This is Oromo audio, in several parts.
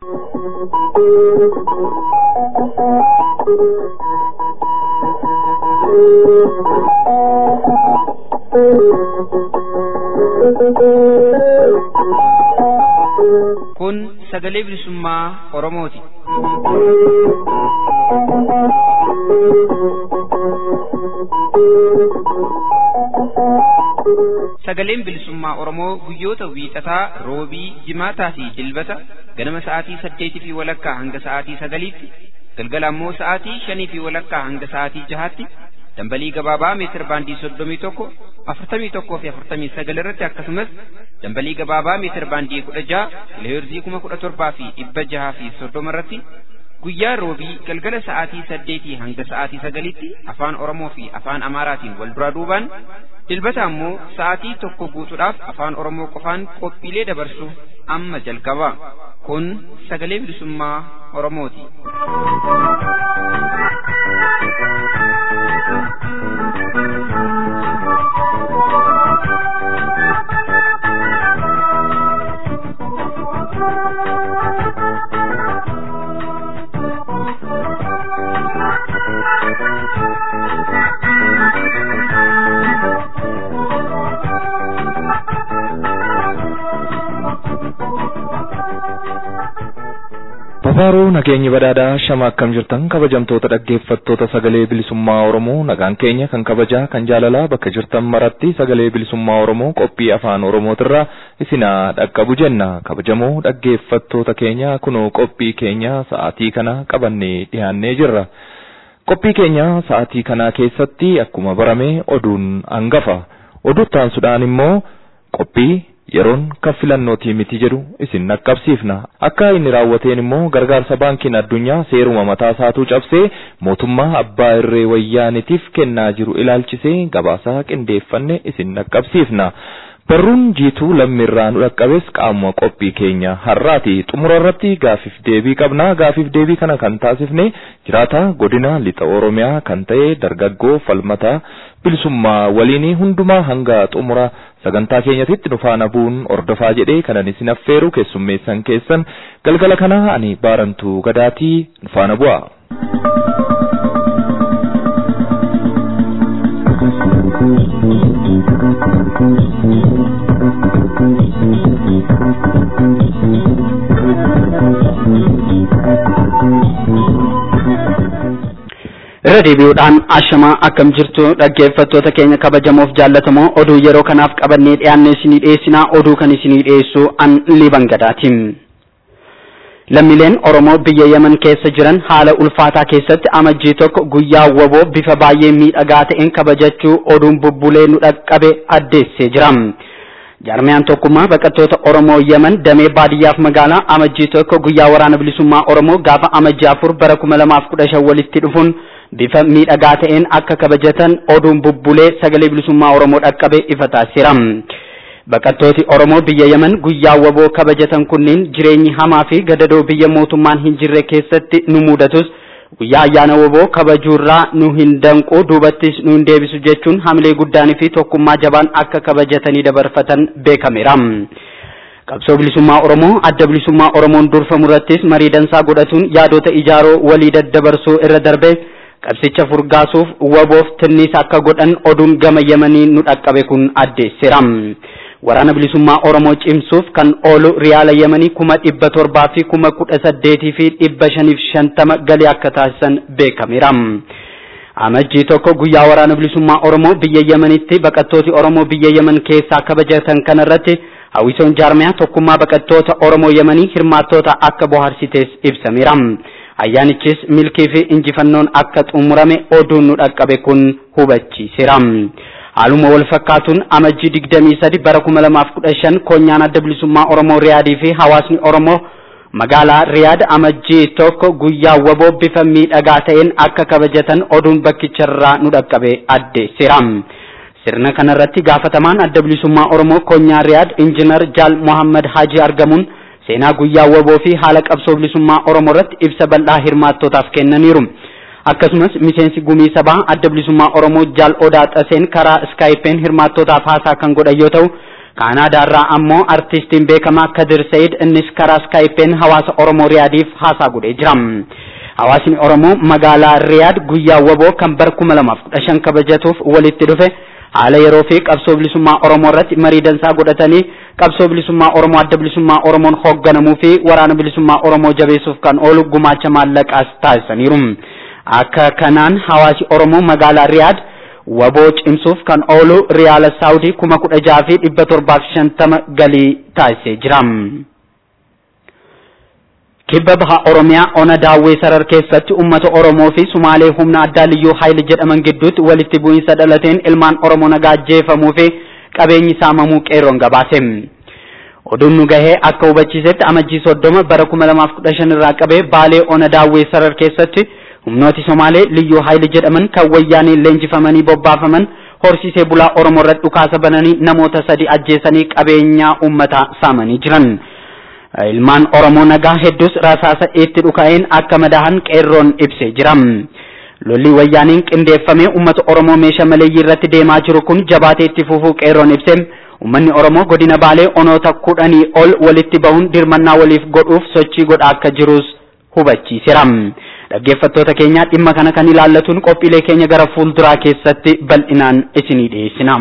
Kun sagalee bilisummaa Oromooti. Sagaleen bilisummaa Oromoo guyyoota wiixataa, roobii, jimaataa fi dilbata ganama sa'aatii saddeetii fi walakkaa hanga sa'aatii sagaliitti, galgala ammoo sa'aatii shanii fi walakkaa hanga sa'aatii jahaatti dambalii gabaabaa meetir baandii soddomii tokko afurtamii tokkoo fi afurtamii sagal irratti akkasumas dambalii gabaabaa meetir baandii kudha jaha kiloheerzii kuma kudha torbaa fi dhibba jahaa fi soddoma irratti guyyaa roobii galgala sa'aatii saddeetii hanga sa'aatii sagalitti afaan oromoo fi afaan amaaraatiin wal duraa duubaan dilbata ammoo sa'aatii tokko guutuudhaaf afaan oromoo qofaan qophiilee dabarsu amma jalqaba kun sagalee bilisummaa oromooti. Babaaruu nageenyi badhaadhaa shama akkam jirtan kabajamtoota dhaggeeffattoota sagalee bilisummaa Oromoo nagaan keenya kan kabajaa kan jaalalaa bakka jirtan maratti sagalee bilisummaa Oromoo qophii afaan Oromootirraa isinaa dhaqqabu jenna kabajamoo dhaggeeffattoota keenya kunoo qophii keenya sa'aatii kana qabannee dhiyaannee jirra. Qophii keenya sa'aatii kana keessatti akkuma barame oduun hangafa oduuttaansuudhaan immoo qophii yeroon kan filannootii miti jedhu isin naqqabsiifna akka inni raawwateen immoo gargaarsa baankiin addunyaa seeruma mataa isaatuu cabsee mootummaa abbaa irree wayyaanitiif kennaa jiru ilaalchisee gabaasaa qindeeffanne isin naqqabsiifna. Barruun jiituu lammiirraa nu dhaqqabes qaamuma qophii keenya har'aati xumura irratti gaafiif deebii qabna gaafiif deebii kana kan taasifne jiraata godina lixa oromiyaa kan ta'e dargaggoo falmataa bilisummaa waliin hundumaa hanga xumura sagantaa keenyatitti nu faana bu'uun ordofaa jedhee kanan isin affeeru keessummeessan keessan galgala kana ani baarantuu gadaatii nu faana bu'a. irra deebi'uudhaan ashamaa akkam jirtu dhaggeeffattoota keenya kabajamoof jaallatamoo oduu yeroo kanaaf qabannee dhiyaannee isinii dhiyeessinaa oduu kan isinii dhiyeessu an liban gadaatiin. Lammiileen Oromoo biyya Yemen keessa jiran haala ulfaataa keessatti amajjii tokko guyyaa waboo bifa baay'ee miidhagaa ta'een kabajachuu oduun bubbulee nu dhaqqabe addeessee jira. Jaarmiyaan tokkummaa baqattoota Oromoo Yemen damee baadiyyaaf magaalaa amajjii tokko guyyaa waraana bilisummaa Oromoo gaafa amajjii afur bara kuma lamaaf kudha shan walitti dhufuun bifa miidhagaa ta'een akka kabajatan oduun bubbulee sagalee bilisummaa Oromoo dhaqqabe ifa taasiseera. Baqattooti Oromoo biyya Yemen guyyaa waboo kabajatan kunniin jireenyi hamaa fi gadadoo biyya mootummaan hin jirre keessatti nu mudatus guyyaa ayyaana waboo kabajuurraa nu hin danqu duubattis nu hin deebisu jechuun hamilee guddaanii fi tokkummaa jabaan akka kabajatanii dabarfatan beekameera. Qabsoo bilisummaa Oromoo adda bilisummaa Oromoon durfamu irrattis marii dansaa godhatuun yaadota ijaaroo walii daddabarsuu irra darbee qabsicha furgaasuuf waboof tinnis akka godhan oduun gama Yemanii nu dhaqqabe kun addeesseera. Waraana bilisummaa Oromoo cimsuuf kan oolu riyaala Yemanii kuma dhibba torbaa fi kuma kudha saddeetii fi dhibba shaniif shantama galii akka taasisan beekameera. Amajjii tokko guyyaa waraana bilisummaa Oromoo biyya Yemenitti baqattooti Oromoo biyya Yemen keessaa kabajatan kanarratti hawwisoon jaarmiyaa tokkummaa baqattoota Oromoo Yemanii hirmaattoota akka bohaarsites ibsameera. Ayyaanichis milkii fi injifannoon akka xumurame oduun nu dhaqqabe kun hubachiiseera. Haaluma wal fakkaatuun amajjii digdamii sadi bara kuma lamaaf kudha shan koonyaan adda bilisummaa Oromoo Riyaadii fi hawaasni Oromoo magaalaa Riyaad amajjii tokko guyyaa waboo bifa miidhagaa ta'een akka kabajatan oduun bakkicharraa nu dhaqqabe addeesseera. Sirna kanarratti gaafatamaan adda bilisummaa Oromoo koonyaa Riyaad Injiinar Jaal Mohammad Haji argamuun seenaa guyyaa waboo fi haala qabsoo bilisummaa Oromoo irratti ibsa bal'aa hirmaattootaaf kennaniiru. Akkasumas miseensi gumii sabaa adda bilisummaa Oromoo Jaal Odaa Xaseen karaa iskaayipeen hirmaattootaaf haasaa kan godhan yoo ta'u kaanaadaarraa ammoo artistiin beekamaa kadir sayid innis karaa skaayippeen hawaasa oromoo riyaadiif haasaa godhee jira hawaasni oromoo magaalaa riyaad guyyaa waboo kan bara kuma lamaaf kudha shan kabajatuuf walitti dhufe haala yeroo fi qabsoo bilisummaa oromoo irratti marii dansaa godhatanii qabsoo bilisummaa oromoo adda bilisummaa oromoon hoogganamuu fi waraana bilisummaa oromoo jabeessuuf kan oolu gumaacha maallaqaas taasisaniiru akka kanaan hawaasi oromoo magaalaa riyaad waboo cimsuuf kan oolu riyaala saawudii kuma kudha jaha fi dhibba torbaaf shantama galii taasisee jira. kibba baha oromiyaa ona daawwee sarar keessatti ummata oromoo fi sumaalee humna addaa liyyuu haayil jedhaman gidduutti walitti bu'iinsa dhalateen ilmaan oromoo nagaa ajjeefamuu fi qabeenyi saamamuu qeerroon gabaase. oduun nu gahee akka hubachiisetti amajjii soddoma bara kuma lamaaf kudha shan irraa qabee baalee ona daawwee sarar keessatti humnooti somaalee liyyuu haayil jedhaman kan wayyaanii leenjifamanii bobbaafaman horsiisee bulaa oromoo irratti dhukaasa bananii namoota sadi ajjeesanii qabeenyaa uummataa saamanii jiran. ilmaan oromoo nagaa hedduus rasaasa itti dhuka'een akka madahan qeerroon ibsee jira. lolli wayyaaniin qindeeffamee uummata oromoo meeshaa maleeyyii irratti deemaa jiru kun jabaatee itti fufuu qeerroon ibsee uummanni oromoo godina baalee onoota kudhanii ol walitti bahuun dirmannaa waliif godhuuf sochii godhaa akka jirus hubachiiseera. dhaggeeffattoota keenya dhimma kana kan ilaallatuun qophiilee keenya gara fuulduraa keessatti bal'inaan isinii dhiyeessina.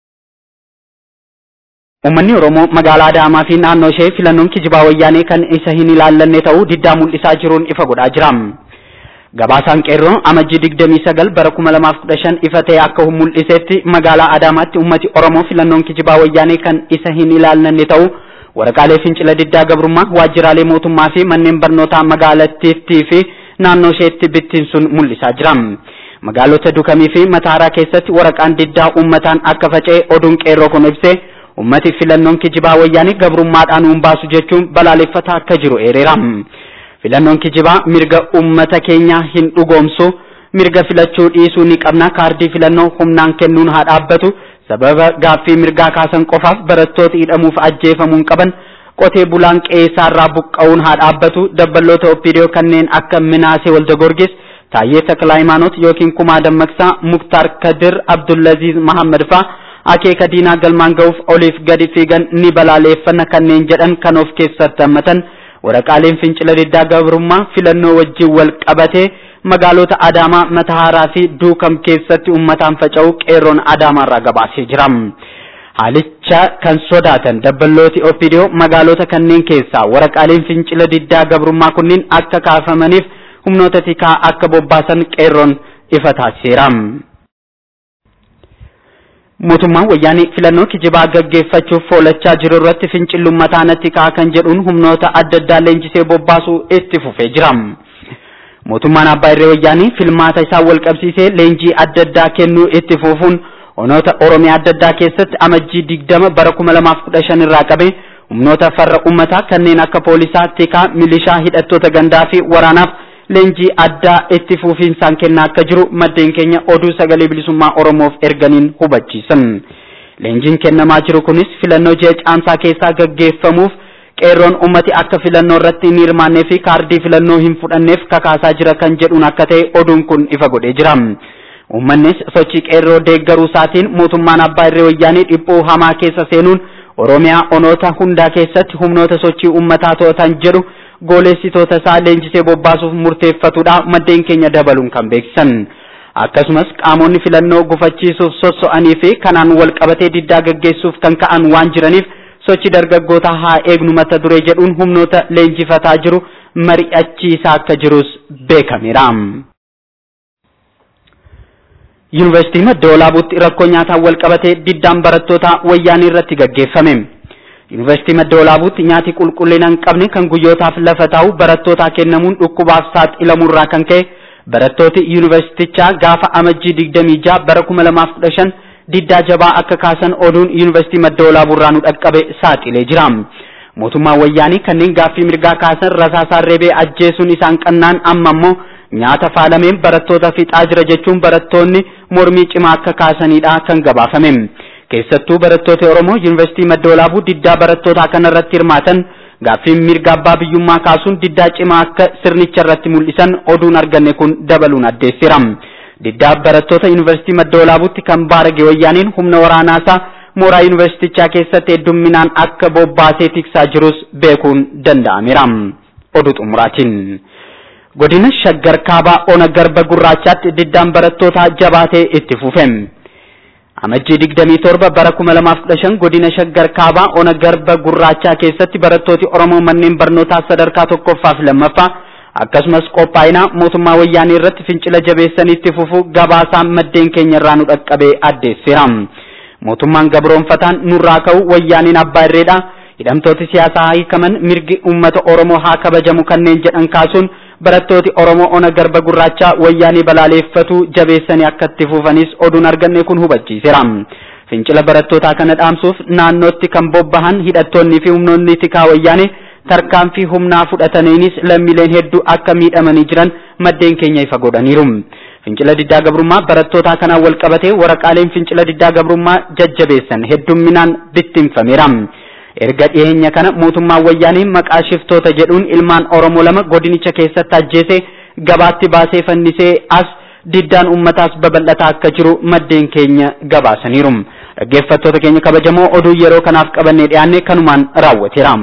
Uummanni Oromoo magaalaa Adaamaa fi naannoo ishee filannoon kijibaa wayyaanee kan isa hin ilaallanne ta'uu diddaa mul'isaa jiruun ifa godhaa jira. Gabaasaan qeerroo amajjii digdamii sagal bara kuma lamaaf kudha shan ifa ta'e akka mul'isetti magaalaa Adaamaatti uummati Oromoo filannoon kijibaa wayyaanee kan isa hin ilaallanne ta'uu waraqaalee fincila diddaa gabrummaa waajjiraalee mootummaa fi manneen barnootaa magaalattiitti fi naannoo isheetti bittinsuun mul'isaa jira. Magaalota Dukamii fi Mataaraa keessatti waraqaan diddaa uummataan akka faca'e oduun qeerroo kun ibsee ummati filannoon kijibaa wayyaanii gabrummaadhaan uun baasu jechuun balaaleffataa akka jiru eereera. Filannoon kijibaa mirga ummata keenyaa hin dhugoomsu mirga filachuu dhiisuu ni qabna kaardii filannoo humnaan kennuun haa dhaabbatu sababa gaaffii mirgaa kaasan qofaaf barattoota hidhamuuf ajjeefamuun qaban qotee bulaan qeessaarraa buqqa'uun haa dhaabbatu dabballoota opiidiyoo kanneen akka minaasee walda gorgis taayyee takla hayimaanoot yookiin kumaa dammaqsaa muktaar kadir abdullaziz mahammad faa akeeka diinaa galmaan ga'uuf oliif gadi fiigan ni balaaleeffanna kanneen jedhan kan of keessatti hammatan waraqaaleen fincila diddaa gabrummaa filannoo wajjin wal qabatee magaalota Adaamaa Matahaaraa fi Duukam keessatti uummataan faca'u qeerroon Adaamaarraa gabaasee jira. Haalicha kan sodaatan dabballooti Opidiyoo magaalota kanneen keessaa waraqaaleen fincila diddaa gabrummaa kunniin akka kaafamaniif humnoota tikaa akka bobbaasan qeerroon ifa taasiseera. mootummaan wayyaanii filannoo kijibaa gaggeeffachuuf foolachaa jiru irratti fincillummataa natti ka'a kan jedhuun humnoota adda addaa leenjisee bobbaasuu itti fufee jira. Mootummaan abbaa irree wayyaanii filmaata isaa wal qabsiisee leenjii adda addaa kennuu itti fufuun onoota Oromiyaa adda addaa keessatti amajjii digdama bara kuma lamaaf kudha shan irraa qabe humnoota farra uummataa kanneen akka poolisaa, tikaa, milishaa, hidhattoota gandaa fi waraanaaf leenjii addaa itti fufiinsaan kennaa akka jiru maddeen keenya oduu sagalee bilisummaa Oromoof erganiin hubachiisan. Leenjiin kennamaa jiru kunis filannoo ji'a caamsaa keessaa gaggeeffamuuf qeerroon ummati akka filannoo irratti hin hirmaannee fi kaardii filannoo hin fudhanneef kakaasaa jira kan jedhuun akka ta'e oduun kun ifa godhee jira. Uummannis sochii qeerroo deeggaruu isaatiin mootummaan abbaa irree wayyaanii dhiphoo hamaa keessa seenuun Oromiyaa onoota hundaa keessatti humnoota sochii uummataa to'atan jedhu gooleessitoota isaa leenjisee bobbaasuuf murteeffatudha maddeen keenya dabaluun kan beeksisan. Akkasumas qaamonni filannoo gufachiisuuf sosso'anii fi kanaan wal qabatee diddaa gaggeessuuf kan ka'an waan jiraniif sochii dargaggoota haa eegnu mata duree jedhuun humnoota leenjifataa jiru mari'achiisaa akka jirus beekameera. Yuunivarsiitii Madda Walaabuutti rakkoo nyaataan wal qabatee diddaan barattoota wayyaanii irratti gaggeeffame. Yuunivarsiitii Madda Walaabuutti nyaati qulqullina hin qabne kan guyyootaaf lafa taa'u barattootaa kennamuun dhukkubaaf saaxilamurraa kan ka'e barattooti yuunivarsiitichaa gaafa amajjii digdamii ja'a bara kuma lamaaf kudha shan diddaa jabaa akka kaasan oduun yuunivarsiitii Madda Walaabuurraa nu dhaqqabe saaxilee jira. Mootummaan wayyaanii kanneen gaaffii mirgaa kaasan rasaasaan reebee ajjeesuun isaan qannaan amma immoo nyaata faalameen barattoota fixaa jira jechuun barattoonni mormii cimaa akka kaasanidha kan gabaafame. keessattuu barattoota Oromoo Yuunivarsiitii Madda Walaabuu diddaa barattootaa kanarratti hirmaatan gaaffii mirga abbaa biyyummaa kaasuun diddaa cimaa akka sirnicha irratti mul'isan oduun arganne kun dabaluun addeessira. Diddaa barattoota Yuunivarsiitii Madda Walaabuutti kan baarage wayyaaniin humna waraanaasaa mooraa yuunivarsiitichaa keessatti heddumminaan akka bobbaasee tiksaa jirus beekuun danda'ameera. Oduu xumuraatiin. Godina Shaggar Kaabaa Ona Garba Gurraachaatti diddaan barattootaa jabaatee itti fufe. Amajjii digdamii torba bara kuma lamaaf kudha shan godina Shaggar Kaabaa Ona Garba Gurraachaa keessatti barattooti Oromoo manneen barnootaa sadarkaa tokkoffaa fi lammaffaa akkasumas qophaa'inaa mootummaa wayyaanii irratti fincila jabeessanii itti fufu gabaasaan maddeen keenya irraa nu dhaqqabee addeesseera. Mootummaan gabroonfataan nurraa ka'u wayyaaniin abbaa irreedha. Hidhamtooti siyaasaa hiikaman mirgi uummata Oromoo haa kabajamu kanneen jedhan kaasuun barattooti Oromoo ona garba gurraachaa wayyaanii balaaleeffatu jabeessanii akka itti fufanis oduun arganne kun hubachiiseera. Fincila barattootaa kana dhaamsuuf naannootti kan bobbahan hidhattoonni fi humnoonni tikaa wayyaanii tarkaanfii humnaa fudhataniinis lammiileen hedduu akka miidhamanii jiran maddeen keenya ifa godhaniiru. Fincila diddaa gabrummaa barattootaa kanaan wal qabatee waraqaaleen fincila diddaa gabrummaa jajjabeessan heddumminaan bittinfameera. Erga dhiyeenya kana mootummaan wayyaanii maqaa shiftoota jedhuun ilmaan Oromoo lama godinicha keessatti ajjeesee gabaatti baasee fannisee as diddaan uummataas babal'ataa akka jiru maddeen keenya gabaasaniiru. Dhaggeeffattoota keenya kabajamoo oduu yeroo kanaaf qabannee dhiyaanne kanumaan raawwateera.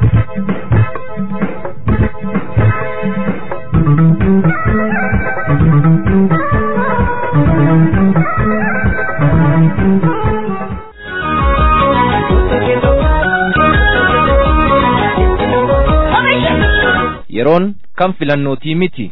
yeroon kan filannootii miti.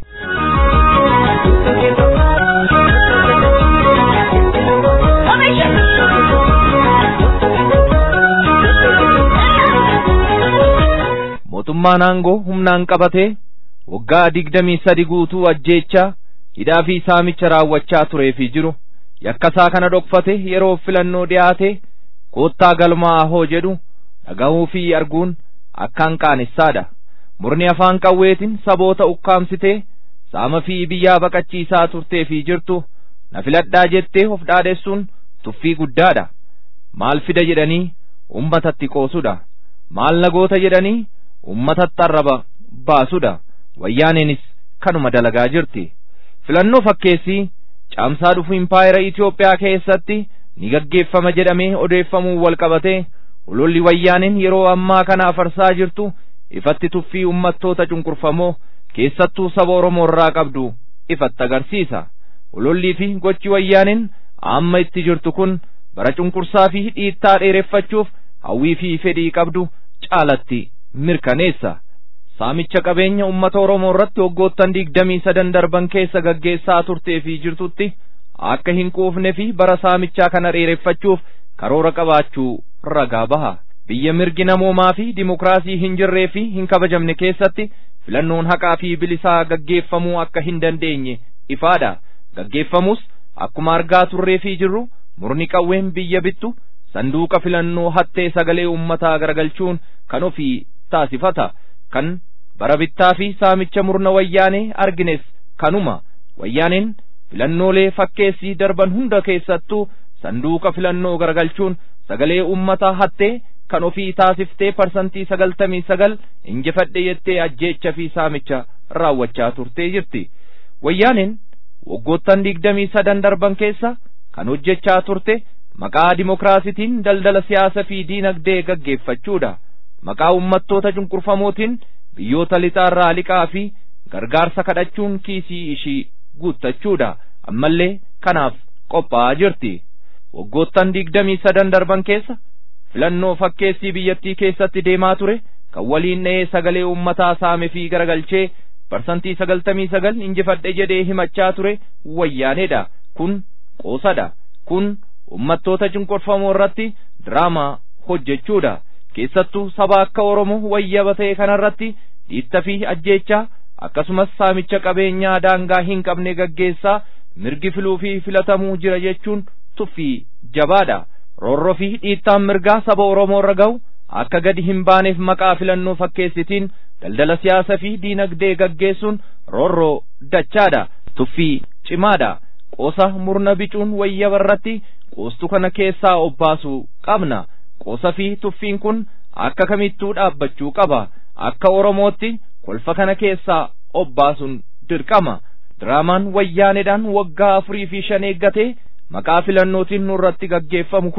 mootummaan aangoo humnaan qabatee waggaa digdamii sadi guutuu ajjeechaa hidhaa fi saamicha raawwachaa turee fi jiru yakkasaa kana dhokfate yeroo filannoo dhiyaate koottaa galmaa ahoo jedhu dhaga'uu fi arguun akkaan qaanessaadha. murni afaan qawweetiin saboota ukkaamsitee saama fi biyyaa baqachiisaa turtee fi jirtu na filadhaa jettee of dhaadessuun tuffii guddaadha maal fida jedhanii ummatatti qoosudha maal nagoota jedhanii ummatatti arraba baasudha wayyaaneenis kanuma dalagaa jirti filannoo fakkeessii caamsaa dhufu impaayera Itoophiyaa keessatti ni gaggeeffama jedhamee odeeffamuun wal qabatee ulolli wayyaaneen yeroo ammaa kana afarsaa jirtu ifatti tuffii ummattoota cunqurfamoo keessattuu saba Oromoo irraa qabdu ifatti agarsiisa. Ulollii fi gochi wayyaaneen amma itti jirtu kun bara cunqursaa fi dhiittaa dheereffachuuf hawwii fi fedhii qabdu caalatti mirkaneessa. Saamicha qabeenya ummata Oromoo irratti waggoottan digdamii sadan darban keessa gaggeessaa turtee fi jirtutti akka hin quufne fi bara saamichaa kana dheereffachuuf karoora qabaachuu ragaa baha. biyya mirgi namoomaa fi dimokiraasii hin jirree fi hin kabajamne keessatti filannoon haqaa fi bilisaa gaggeeffamuu akka hin dandeenye ifaadha gaggeeffamus akkuma argaa turree fi jirru murni qawween biyya bittu sanduuqa filannoo hattee sagalee ummataa garagalchuun kan ofii taasifata kan bara bittaa fi saamicha murna wayyaanee argines kanuma wayyaaneen filannoolee fakkeessii darban hunda keessattuu sanduuqa filannoo garagalchuun sagalee ummataa hattee kan ofii taasiftee parsantii sagaltamii sagal injifadhe jettee ajjeecha fi saamicha raawwachaa turtee jirti. Wayyaaneen waggoottan digdamii sadan darban keessa kan hojjechaa turte maqaa dimokiraasitiin daldala siyaasa fi diinagdee gaggeeffachuudha. Maqaa ummattoota cunqurfamootiin biyyoota lixaarraa liqaa fi gargaarsa kadhachuun kiisii ishii guuttachuudha. Ammallee kanaaf qophaa'aa jirti. Waggoottan digdamii sadan darban keessa filannoo fakkeessii biyyattii keessatti deemaa ture kan waliin dha'ee sagalee ummataa saame fi garagalchee parsantii sagaltamii sagal injifadhe jedhee himachaa ture wayyaaneedha kun qoosadha kun ummattoota cunqurfamoo irratti diraamaa hojjechuudha keessattuu saba akka oromoo wayyaba ta'e kanarratti dhiitta fi ajjeechaa akkasumas saamicha qabeenyaa daangaa hin qabne gaggeessaa mirgi filuu fi filatamuu jira jechuun tuffii jabaadha roorroo fi dhiittaan mirgaa saba oromoo irra ga'u akka gadi hin baaneef maqaa filannoo fakkeessitiin daldala siyaasa fi diinagdee gaggeessuun roorroo dachaadha tuffii cimaadha qoosa murna bicuun wayyaba irratti qoostu kana keessaa obbaasuu qabna qoosa fi tuffiin kun akka kamittuu dhaabbachuu qaba akka oromootti kolfa kana keessaa obbaasuun dirqama diraamaan wayyaaneedhaan waggaa afurii fi shan eeggatee maqaa filannootiin nurratti gaggeeffamu kun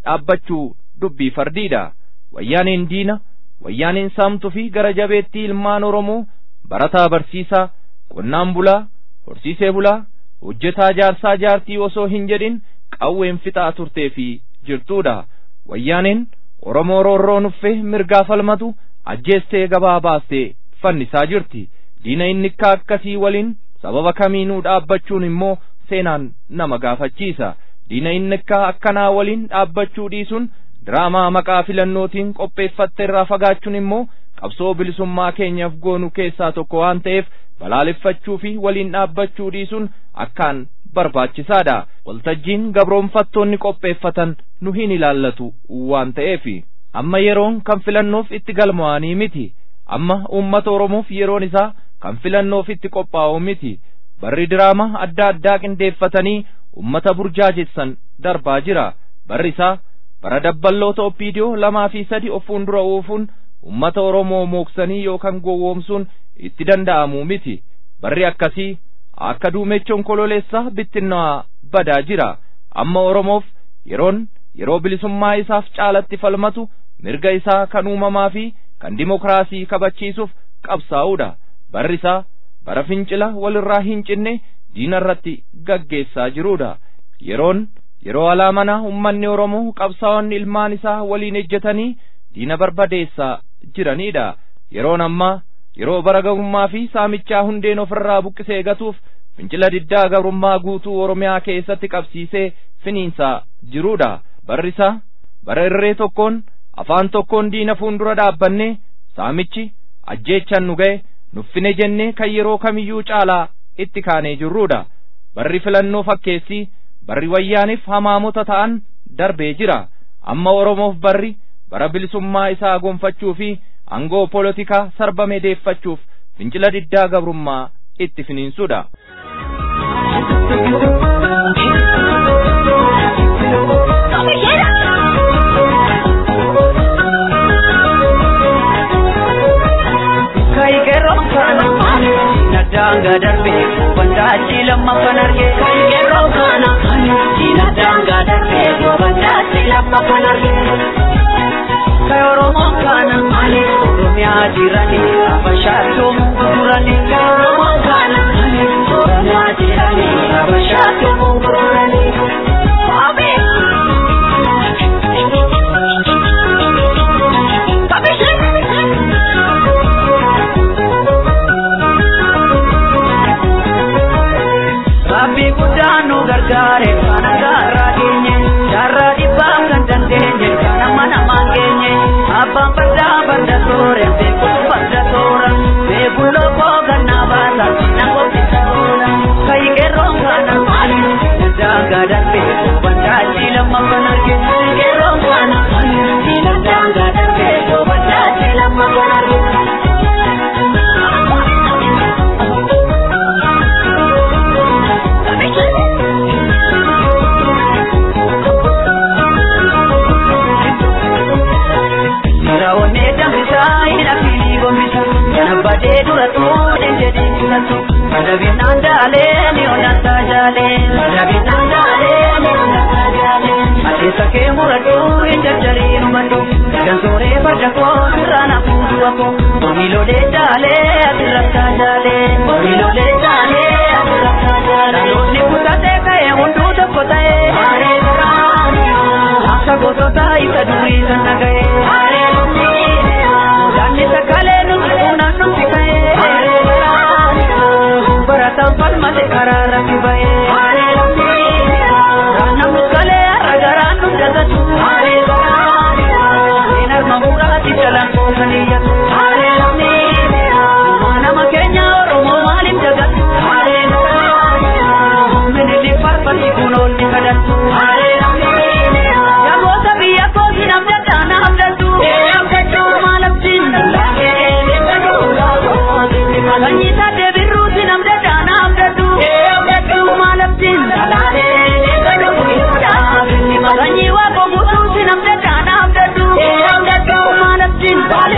dhaabbachuu dubbii fardiidha wayyaaneen diina wayyaaneen saamtuu fi gara jabeettii ilmaan oromoo barataa barsiisaa qonnaan bulaa horsiisee bulaa hojjetaa jaarsaa jaartii osoo hin jedhin qawween fixaa turtee fi jirtuudha wayyaaneen oromoo roorroo nuffee mirgaa falmatu ajjeestee gabaa baastee fannisaa jirti diina innikkaa akkasii waliin sababa kamiinuu dhaabbachuun immoo seenaan nama gaafachiisa diina innikkaa akkanaa waliin dhaabbachuu dhiisuun diraamaa maqaa filannootiin qopheeffatte irraa fagaachuun immoo qabsoo bilisummaa keenyaaf goonu keessaa tokko waan ta'eef balaaleffachuu fi waliin dhaabbachuu dhiisuun akkaan barbaachisaadha waltajjiin gabroonfattoonni qopheeffatan nu hin ilaallatu waan ta'eef amma yeroon kan filannoof itti galmaa'anii miti amma uummata oromoof yeroon isaa kan filannoof itti qophaa'u miti barri diraamaa adda addaa qindeeffatanii ummata burjaajessan darbaa jira barri isaa bara dabballoota oppiidiyoo lamaa fi sadi of fuuldura oofuun ummata oromoo mooksanii yookaan gowwoomsuun itti danda'amu miti barri akkasii akka duumechoon kololeessaa bittinnaa badaa jira amma oromoof yeroon yeroo bilisummaa isaaf caalatti falmatu mirga isaa kan uumamaa fi kan dimokiraasii kabachiisuuf qabsaa'uudha barri isaa bara fincila walirraa hin cinne diina irratti gaggeessaa jiruudha yeroon yeroo alaamanaa ummanni oromoo qabsaa'onni ilmaan isaa waliin ejjetanii diina barbadeessaa jiraniidha yeroon ammaa yeroo bara gabrummaa fi saamichaa hundeen ofirraa buqqisee gatuuf fincila diddaa gabrummaa guutuu oromiyaa keessatti qabsiisee finiinsaa jiruudha barri isaa bara irree tokkoon afaan tokkoon diina fuuldura dhaabbannee saamichi ajjeechan nu ga'e nuffine jennee kan yeroo kamiyyuu caalaa itti kaanee jirruudha barri filannoo fakkeessii barri wayyaaniif hamaamota ta'an darbee jira amma oromoof barri bara bilisummaa isaa gonfachuu fi angoo polotikaa sarbame deeffachuuf fincila diddaa gabrummaa itti finiinsuudha. daanga darbe bandaachi lammaffan arge yeroo kana diina daanga darbe bandaachi lammaffan arge ka oromoon kana oromiyaa jirani abashaatoo mungurani ka oromoon kana oromiyaa jirani abashaatoo mungurani. Rabbi guddaan nu gargaare kana gaarraa geenye jaarraa dhibbaa kan dandeenye kana mana maan geenye abbaan fardaa farda toore beekuu farda toora beekuu lookoo gannaa baasa na qophisa oola kayi qeerroon kana maali daangaa darbe bandaachi lammaffan arge qeerroon kana maali daangaa darbe bandaachi lammaffan arge. Raawwanne danfisaa hin affini gombisa Kana badee dura tuudhe jedhee filatu Madabinaan daalee ni onnan taajaalee Madabinaan daalee ni onnan taajaalee Adeessa kee muradhu hin jarjarii numadhu Gansooree farda koo sirraa na fuudhu akko Omiilolee daalee asirra taajaalee Omiilolee daalee asirra taajaalee Dhaloonni kutatee ka'ee hunduu tokko ta'ee Maaree garaa Akka gosoota isa durii sana ga'ee Maaree Daanni sakalee nuti uunaan nuti ka'ee Barataan falmate karaa rafi ba'ee Namni kalee har'a garaan nu dagatu Seen harma muraati jalaan koosanii yatu Nama keenya Oromoo maaliif dagatu Minili farfati kun oolni kadhatu Yagoota biyya kooti namni addaana abdatu maalaftiin Sanyii taatee birruuti namni addaana abdatu maalaftiin Sanyii waaqoo guutuuti namni addaana abdatu maalaftiin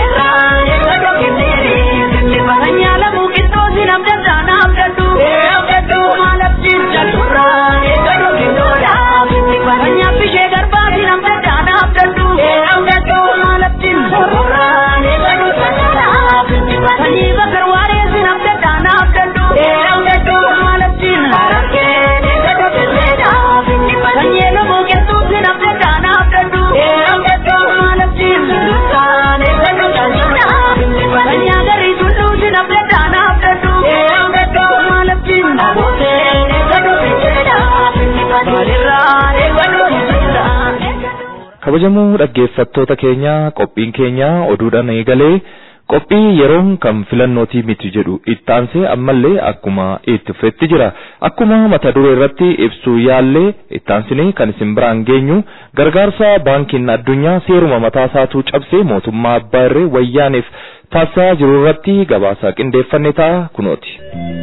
Sanyii alamuu qixxoosi namni addaana abdatu maalaftiin Sanyii affishee garbaati namni addaana kabajamoo dhaggeeffattoota keenya qophiin keenya oduudhaan eegalee qophii yeroon kan filannootii miti jedhu ittaansee ammallee akkuma itti fufetti jira akkuma mata duree irratti ibsuu yaallee ittaansinee kan isin biraan geenyu gargaarsa baankiin addunyaa seeruma mataa isaatuu cabsee mootummaa abbaa irree wayyaaniif taasisaa jiru irratti gabaasa qindeeffanne ta'a kunooti.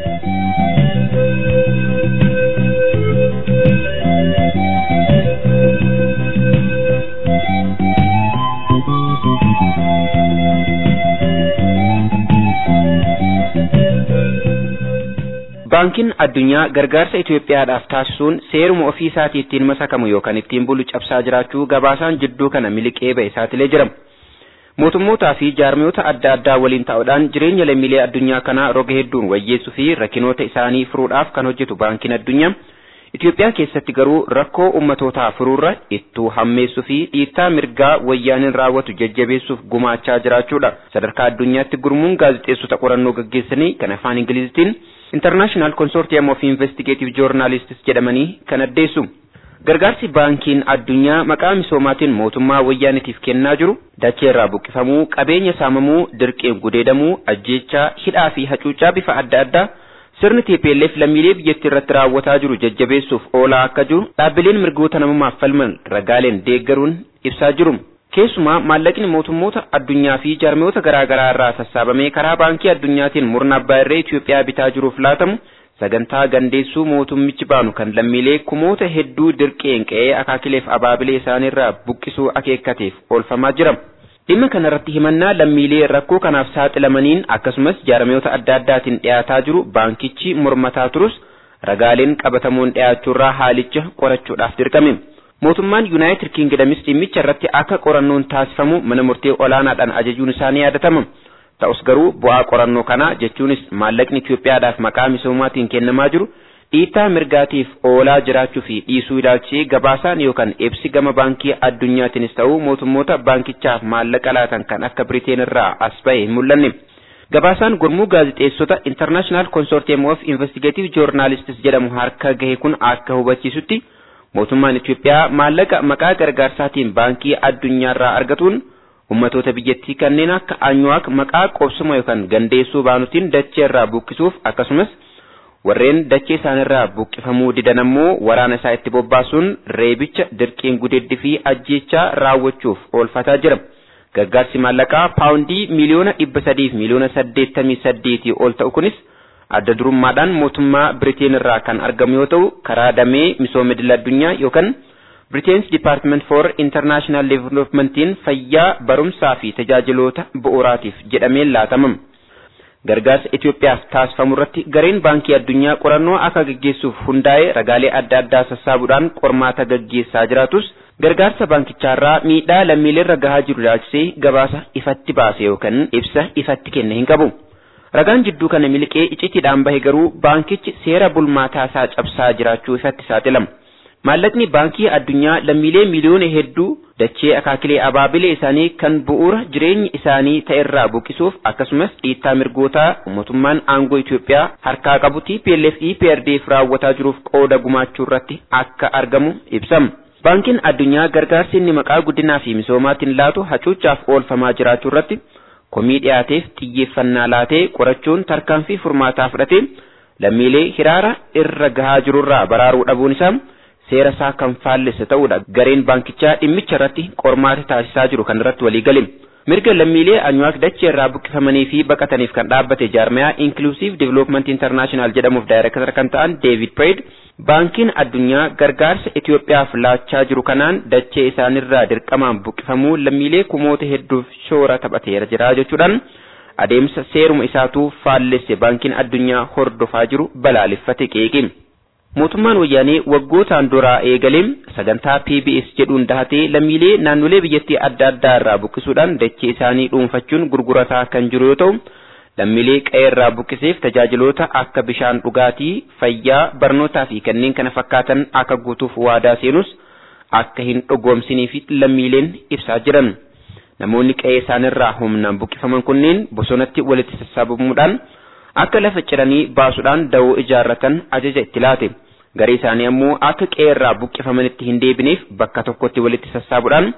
baankiin addunyaa gargaarsa Itoophiyaadhaaf taasisuun seeruma ofii isaatii ittiin masakamu yookaan ittiin bulu cabsaa jiraachuu gabaasaan jidduu kana miliqee ba'e saaxilee jira. Mootummootaa fi jaarmiyoota adda addaa waliin ta'uudhaan jireenya lammiilee addunyaa kanaa roga hedduun wayyeessuu fi rakkinoota isaanii furuudhaaf kan hojjetu baankiin addunyaa Itoophiyaa keessatti garuu rakkoo ummatootaa furuurra ittuu hammeessuu fi dhiittaa mirgaa wayyaaniin raawwatu jajjabeessuuf gumaachaa jiraachuudha. Sadarkaa addunyaatti gurmuun gaazexeessota qorannoo gaggeessanii kan afaan Ingilizitiin International Consortium of Investigative Journalists jedhamanii kan addeessu. Gargaarsi baankiin addunyaa maqaa misoomaatiin mootummaa wayyaanitiif kennaa jiru dachee irraa buqqifamuu, qabeenya saamamuu, dirqeen gudeedamuu, ajjeechaa, hidhaa fi hacuuccaa bifa adda addaa sirni TPLF lammiilee biyyattii irratti raawwataa jiru jajjabeessuuf oolaa akka jiru dhaabbileen mirgoota namummaaf falman ragaaleen deeggaruun ibsaa jiru. Keessumaa maallaqni mootummoota addunyaa fi jaarmiyoota garaa garaa irraa sassaabamee karaa baankii addunyaatiin murna abbaa irree Itoophiyaa bitaa jiruuf laatamu sagantaa gandeessuu mootummichi baanu kan lammiilee kumoota hedduu dirqeen qe'ee akaakileef abaabilee isaaniirraa buqqisuu akeekkateef oolfamaa jira. Dhimma kanarratti himannaa lammiilee rakkoo kanaaf saaxilamaniin akkasumas jaarmiyoota adda addaatiin dhiyaataa jiru baankichi mormataa turus ragaaleen qabatamuun dhiyaachuurraa haalicha qorachuudhaaf dirqame. Mootummaan Yuunaayitid Kingidamis dhimmicha irratti akka qorannoon taasifamu mana murtee olaanaadhaan ajajuun isaanii yaadatama. Ta'us garuu bu'aa qorannoo kanaa jechuunis maallaqni Itoophiyaadhaaf maqaa misoomaatiin kennamaa jiru dhiittaa mirgaatiif oolaa jiraachuu fi dhiisuu ilaalchee gabaasaan yookaan ibsi gama baankii addunyaatiinis ta'uu mootummoota baankichaaf maallaqa laatan kan akka Biriteen irraa as ba'e hin mul'anne. Gabaasaan gurmuu gaazexeessota International Consortium of Investigative Journalists jedhamu harka gahe kun akka hubachiisutti mootummaan Itoophiyaa maallaqa maqaa gargaarsaatiin baankii addunyaarraa argatuun ummatoota biyyattii kanneen akka anyuwaak maqaa qobsuma yookaan gandeessuu baanutiin dachee irraa buqqisuuf akkasumas warreen dachee isaanirraa buqqifamuu didan ammoo waraana isaa itti bobbaasuun reebicha dirqiin gudeeddi fi ajjeechaa raawwachuuf oolfataa jira. Gargaarsi maallaqaa paawundii miliyoona dhibba sadiif miliyoona saddeettamii saddeetii ol ta'u kunis adda durummaadhaan mootummaa Biriteen irraa kan argamu yoo ta'u karaa damee misooma idil addunyaa yookaan Britain's Department for International Developmentiin fayyaa barumsaa fi tajaajiloota bu'uuraatiif jedhameen laatamam. Gargaarsa Itoophiyaaf taasifamu irratti gareen baankii addunyaa qorannoo akka gaggeessuuf hundaa'ee ragaalee adda addaa sassaabuudhaan qormaata gaggeessaa jiraatus gargaarsa baankichaarraa miidhaa lammiileerra gahaa jiru ilaalchisee gabaasa ifatti baase yookaan ibsa ifatti kenne hin qabu. Ragaan jidduu kana miliqee icitiidhaan bahe garuu baankichi seera bulmaataa isaa cabsaa jiraachuu ifatti saaxilama. Maallaqni baankii addunyaa lammiilee miliyoona hedduu dachee akaakilee abaabilee isaanii kan bu'uura jireenya isaanii ta'erraa buqqisuuf akkasumas dhiittaa mirgootaa mootummaan aangoo Itoophiyaa harkaa qabu TPLF EPRDF raawwataa jiruuf qooda gumaachuu irratti akka argamu ibsama. Baankiin addunyaa gargaarsi inni maqaa guddinaa fi misoomaatiin laatu hacuuccaaf oolfamaa jiraachuu irratti komii dhiyaateef xiyyeeffannaa laatee qorachuun tarkaanfii furmaataa fudhatee lammiilee hiraara irra gahaa jirurraa baraaruu dhabuun isaa seera isaa kan faallesse ta'uudha gareen baankichaa dhimmicha irratti qormaata taasisaa jiru kan irratti walii gale mirga lammiilee anyuwaak dachee irraa buqqifamanii fi baqataniif kan dhaabbate jaarmayaa inclusive development international jedhamuuf daayireektar kan ta'an deevid preed baankiin addunyaa gargaarsa Itoophiyaaf laachaa jiru kanaan dachee isaanirraa dirqamaan buqqifamuu lammiilee kumoota hedduuf shoora taphateera jira jechuudhaan adeemsa seeruma isaatuu faallesse baankiin addunyaa hordofaa jiru balaaleffate qeeqe. Mootummaan wayyaanee waggootaan duraa eegalee sagantaa PBS jedhuun dahatee lammiilee naannolee biyyattii adda addaa irraa buqqisuudhaan dachee isaanii dhuunfachuun gurgurataa kan jiru yoo ta'u, lammiilee qe'ee irraa buqqiseef tajaajiloota akka bishaan dhugaatii, fayyaa, barnootaa fi kanneen kana fakkaatan akka guutuuf waadaa seenus akka hin dhugoomsiniif lammiileen ibsaa jiran. Namoonni qe'ee isaanirraa humnaan buqqifaman kunneen bosonatti walitti sassaabamuudhaan akka lafa ciranii baasuudhaan dawoo ijaarratan ajaja itti laate. Garee isaanii ammoo akka qe'ee irraa buqqifamanitti hin deebineef bakka tokkotti walitti sassaabuudhaan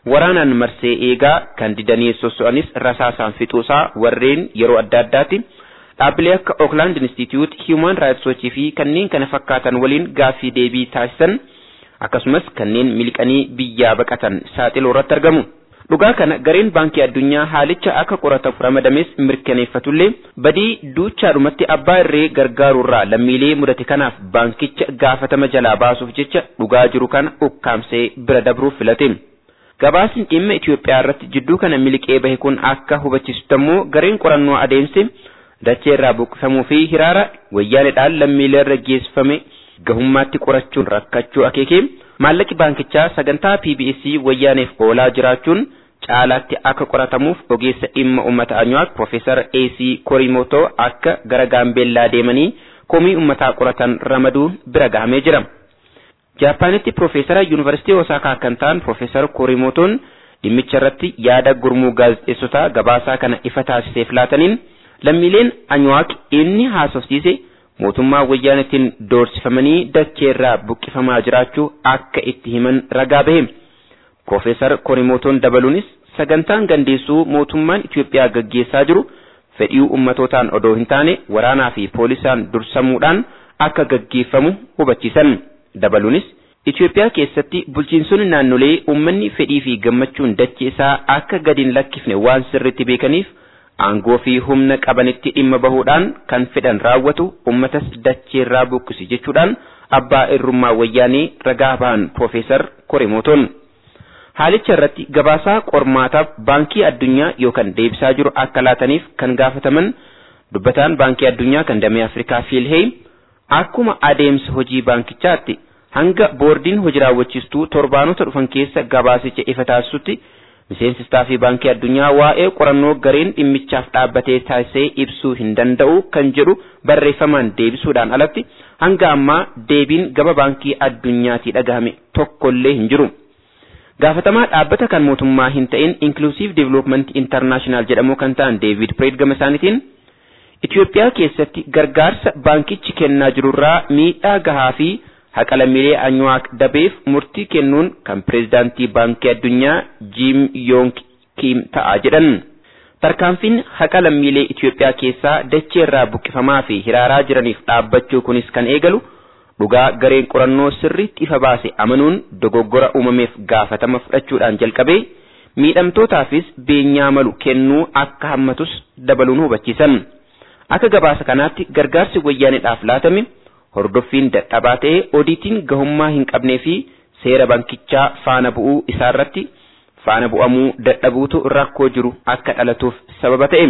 waraanaan marsee eegaa kan didanii sosso'anis rasaasaan fixuusaa warreen yeroo adda addaatti dhaabbilee akka Oakland Institute, Human Rights Watch fi kanneen kana fakkaatan waliin gaaffii deebii taasisan akkasumas kanneen miliqanii biyyaa baqatan saaxiluu irratti argamu. Dhugaa kana gareen baankii addunyaa haalicha akka qoratamu ramadames mirkaneeffatullee badii duuchaadhumatti abbaa irree gargaaruurraa lammiilee mudate kanaaf baankicha gaafatama jalaa baasuuf jecha dhugaa jiru kana ukkaamsee bira dabruuf filate. Gabaasni dhimma Itoophiyaa irratti jidduu kana miliqee bahe kun akka hubachiisutti ammoo gareen qorannoo adeemse dachee irraa buqqifamuu fi hiraara wayyaaneedhaan lammiilee irra geessifame gahummaatti qorachuun rakkachuu akeekee maallaqi baankichaa sagantaa PBS wayyaaneef oolaa jiraachuun caalaatti akka qoratamuuf ogeessa dhimma uummata Anyuwaaq Profeesar AC Korimoto akka gara Gaambeellaa deemanii komii uummataa qoratan ramaduun bira gahamee jira. Jaapaanitti Profeesara Yuunivarsiitii Osaakaa kan ta'an Profeesar Korimotoon dhimmicha irratti yaada gurmuu gaazexeessotaa gabaasaa kana ifa taasiseef laataniin lammiileen Anyuwaaq inni haasofsiise mootummaa wayyaanetiin doorsifamanii dachee irraa buqqifamaa jiraachuu akka itti himan ragaa bahe. Profeesar Korimotoon dabaluunis sagantaan gandeessuu mootummaan Itoophiyaa gaggeessaa jiru fedhii ummatootaan odoo hin taane waraanaa fi poolisaan dursamuudhaan akka gaggeeffamu hubachiisan. Dabaluunis Itoophiyaa keessatti bulchiinsonni naannolee uummanni fedhii fi gammachuun dachee isaa akka gadi hin lakkifne waan sirriitti beekaniif aangoo fi humna qabanitti dhimma bahuudhaan kan fedhan raawwatu ummatas dacheerraa buqqisi jechuudhaan abbaa irrummaa wayyaanii ragaa bahan Profeesar Korimotoon. Haalicha irratti gabaasaa qormaataaf baankii addunyaa yookaan deebisaa jiru akka laataniif kan gaafataman dubbataan baankii addunyaa kan damee Afrikaa Fiilheey akkuma adeemsa hojii baankichaatti hanga boordiin hojii raawwachiistuu torbaanota dhufan keessa gabaasicha ifa taasisutti miseensi istaafii baankii addunyaa waa'ee qorannoo gareen dhimmichaaf dhaabbatee taasisee ibsuu hin danda'u kan jedhu barreeffamaan deebisuudhaan alatti hanga ammaa deebiin gama baankii addunyaatii dhagahame tokkollee hin jiru. Gaafatamaa dhaabbata kan mootummaa hin ta'in Inclusive Development International jedhamu kan ta'an David Preet gama isaaniitiin Itoophiyaa keessatti gargaarsa baankichi kennaa jirurraa miidhaa gahaa fi haqa lammiilee anyuwaaq dabeef murtii kennuun kan pireezidaantii baankii addunyaa Jim Yong Kim ta'a jedhan. Tarkaanfiin haqa lammiilee Itoophiyaa keessaa dachee irraa buqqifamaa fi hiraaraa jiraniif dhaabbachuu kunis kan eegalu dhugaa gareen qorannoo sirriitti ifa baase amanuun dogoggora uumameef gaafatama fudhachuudhaan jalqabee miidhamtootaafis beenyaa malu kennuu akka hammatus dabaluun hubachiisan. Akka gabaasa kanaatti gargaarsi wayyaaneedhaaf laatame hordoffiin dadhabaa ta'ee odiitiin gahummaa hin qabnee fi seera bankichaa faana bu'uu isaarratti faana bu'amuu dadhabuutu rakkoo jiru akka dhalatuuf sababa ta'e.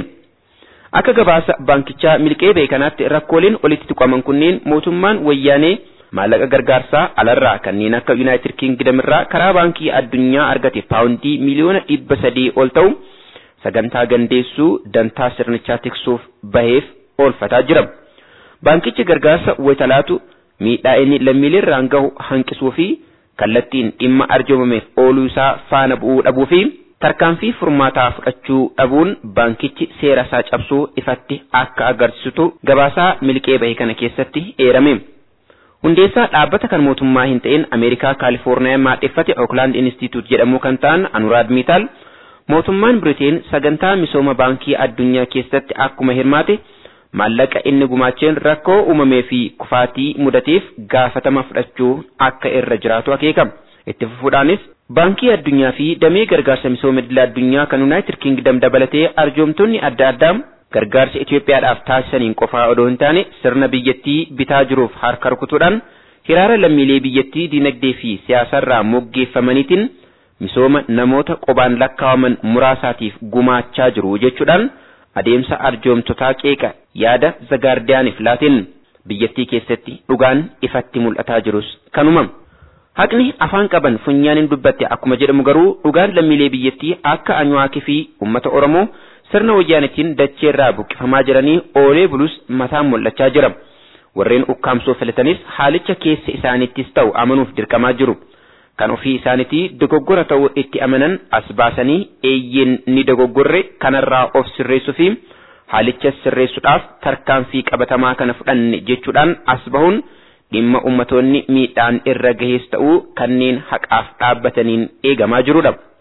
Akka gabaasa baankichaa milqee ba'e kanaatti rakkooleen olitti tuqaman kunneen mootummaan wayyaanee maallaqa gargaarsaa alarraa kanneen akka Yuunaayitid Kingdom irraa karaa baankii addunyaa argate paawundii miliyoona dhibba sadii ol ta'u sagantaa gandeessuu dantaa sirnichaa tiksuuf baheef oolfataa jira. Baankichi gargaarsa wayitalaatu miidhaa inni lammiilee irraan gahu hanqisuu fi kallattiin dhimma arjoomameef ooluu isaa faana bu'uu dhabuu fi tarkaanfii furmaataa fudhachuu dhabuun baankichi seera isaa cabsuu ifatti akka agarsiisutu gabaasaa milqee bahe kana keessatti eerame. Hundeessaa dhaabbata kan mootummaa hin ta'in Ameerikaa Kaalifoorniyaa maadheffate Oakland Institute jedhamu kan ta'an Anuraad Miitaal mootummaan Biriteen sagantaa misooma baankii addunyaa keessatti akkuma hirmaate maallaqa inni gumaacheen rakkoo uumamee fi kufaatii mudateef gaafatama fudhachuu akka irra jiraatu akeekama. Itti fufuudhaanis baankii addunyaa fi damee gargaarsa misooma idil addunyaa kan Yuunaayitid Kingdom dabalatee arjoomtonni adda addaa gargaarsa Itoophiyaadhaaf taasisaniin qofaa odoo hin taane sirna biyyattii bitaa jiruuf harka rukutuudhaan hiraara lammiilee biyyattii dinagdee fi siyaasarraa moggeeffamaniitiin misooma namoota qobaan lakkaawaman muraasaatiif gumaachaa jiru jechuudhaan adeemsa arjoomtotaa qeeqa yaada zagaardiyaaniif laatiin biyyattii keessatti dhugaan ifatti mul'ataa jirus kanuma. Haqni afaan qaban funyaaniin dubbatte akkuma jedhamu garuu dhugaan lammiilee biyyattii akka anyuwaakii fi uummata Oromoo sirna wayyaanetiin dachee irraa buqqifamaa jiranii oolee bulus mataan mul'achaa jira. Warreen ukkaamsoo filatanis haalicha keessa isaaniittis ta'u amanuuf dirqamaa jiru. Kan ofii isaaniitii dogoggora ta'uu itti amanan as baasanii eeyyeen ni dogoggorre kanarraa of sirreessuu fi haalicha sirreessuudhaaf tarkaanfii qabatamaa kana fudhanne jechuudhaan as bahuun dhimma ummatoonni miidhaan irra gahees ta'uu kanneen haqaaf dhaabbataniin eegamaa jirudha.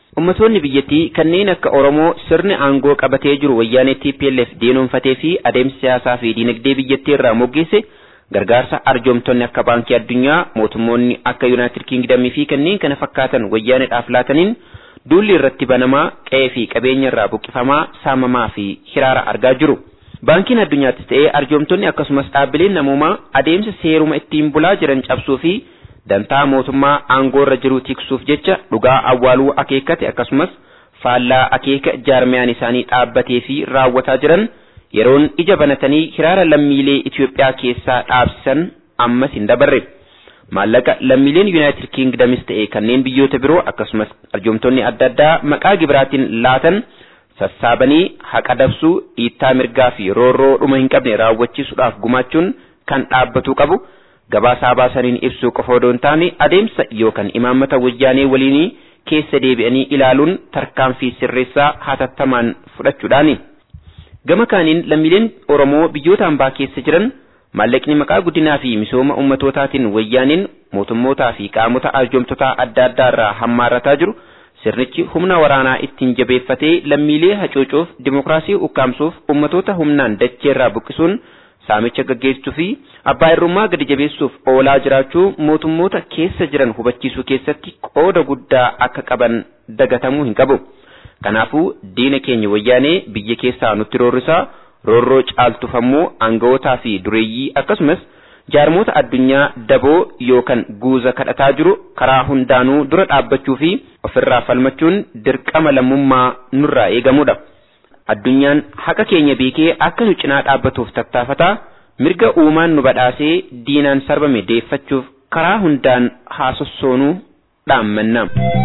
Ummatoonni biyyattii kanneen akka Oromoo sirni aangoo qabatee jiru wayyaanee TPLF diinoonfatee fi adeemsa siyaasaa fi diinagdee biyyattii irraa moggeesse gargaarsa arjoomtonni akka baankii addunyaa mootummoonni akka Yuunaayitid Kiingdamii fi kanneen kana fakkaatan wayyaaneedhaaf laataniin duulli irratti banamaa qe'ee fi qabeenya irraa buqqifamaa saamamaa fi hiraara argaa jiru. Baankiin addunyaattis ta'ee arjoomtonni akkasumas dhaabbileen namoomaa adeemsa seeruma ittiin bulaa jiran cabsuu fi dantaa mootummaa aangoo irra jiru tiksuuf jecha dhugaa awwaaluu akeekkate akkasumas faallaa akeeka jaarmiyaan isaanii dhaabbatee fi raawwataa jiran yeroon ija banatanii hiraara lammiilee Itoophiyaa keessaa dhaabsisan ammas hin dabarre. Maallaqa lammiileen Yuunaayitid Kiingdamis ta'e kanneen biyyoota biroo akkasumas arjoomtonni adda addaa maqaa gibiraatiin laatan sassaabanii haqa dabsuu dhiittaa mirgaa fi roorroo dhuma hin qabne raawwachiisuudhaaf gumaachuun kan dhaabbatuu qabu. gabaasaa baasaniin ibsuu qofa odoo hin taane adeemsa yookaan imaammata wayyaanee waliinii keessa deebi'anii ilaaluun tarkaanfii sirreessaa hatattamaan fudhachuudhaani. Gama kaaniin lammiileen Oromoo biyyoota hambaa keessa jiran maallaqni maqaa guddinaa fi misooma ummatootaatiin wayyaaneen mootummootaa fi qaamota arjoomtotaa adda addaa irraa hammaarrataa jiru sirnichi humna waraanaa ittiin jabeeffatee lammiilee hacuucuuf dimokiraasii ukkaamsuuf ummatoota humnaan dacheerraa buqqisuun saamicha gaggeessuu fi abbaa irrummaa gadi jabeessuuf oolaa jiraachuu mootummoota keessa jiran hubachiisuu keessatti qooda guddaa akka qaban dagatamuu hin qabu. Kanaafuu diina keenya wayyaanee biyya keessaa nutti roorrisaa roorroo caaltufammoo aanga'ootaa fi dureeyyii akkasumas jaarmoota addunyaa daboo yookaan guuza kadhataa jiru karaa hundaanuu dura dhaabbachuu fi ofirraa falmachuun dirqama lammummaa nurraa eegamudha. addunyaan haqa keenya beekee akka nu cinaa dhaabbatuuf tattaafataa mirga uumaan nu badhaasee diinaan sarbame deeffachuuf karaa hundaan haa sossoonuu dhaammanna.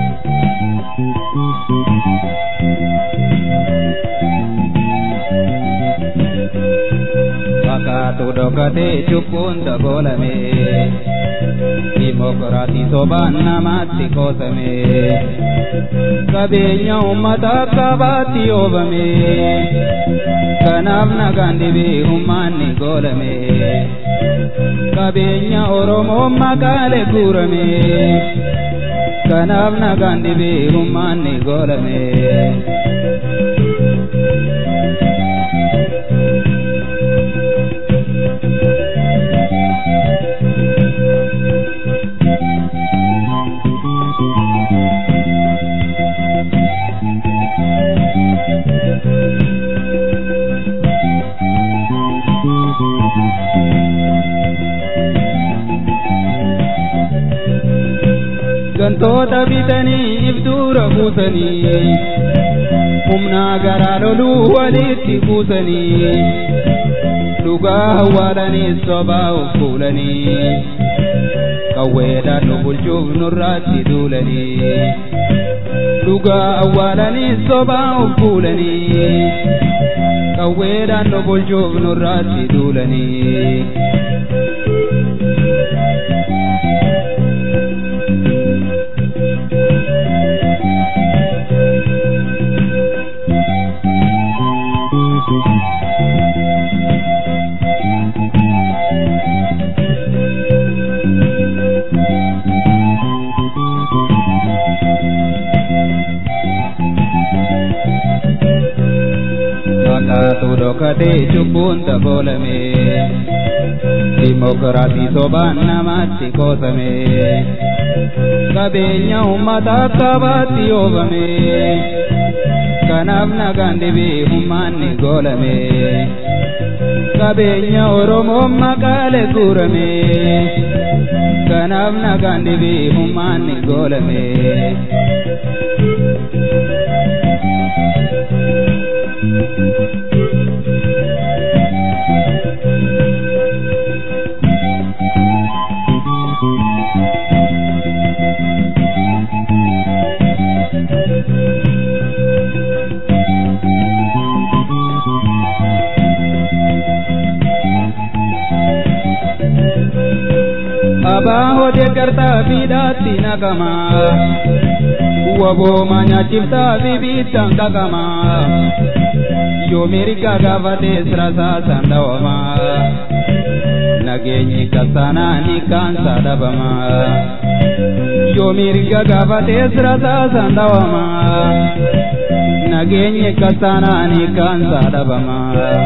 Fakkaatu dhokatee cubbuun dabolame dimokiraatii sobaan namaatti qoosame qabeenya uummata qabaatti oobame kanaaf nagaan dhibee humnaanni goolame qabeenya oromoo makaalee guurame kanaaf nagaan dhibee humnaanni goolame. gantoota bitanii ibduura buusanii humnaa garaa loluu walitti buusanii dhugaa awwaalanii sobaa of fuulanii qawweedhaan nu bulchuuf nurraatti duulanii dhugaa awwaalanii sobaa of fuulanii qawweedhaan nu bulchuuf nurraatti duulanii. Fakkaatu dhokatee cubbuun dabolame dimokiraatii sobaan namaatti qoosame qabeenya uummata qabaatti oobame kanaaf nagaan dhibee humnaanni goolame qabeenya oromoo makaalee guurame kanaaf nagaan dhibee humnaanni goolame. Abaa hodee gartaa fiidhaatti naqama. Wabooma nyaachiftaa fi biittaan qaqama. Yoo mirga gaafatee sirasaa sandawama. nageenyi kasaanaani kaansa dhabama yoo mirga gaafatee sirataasaan dhawama nageenyi kasaanaani kaansa dhabama.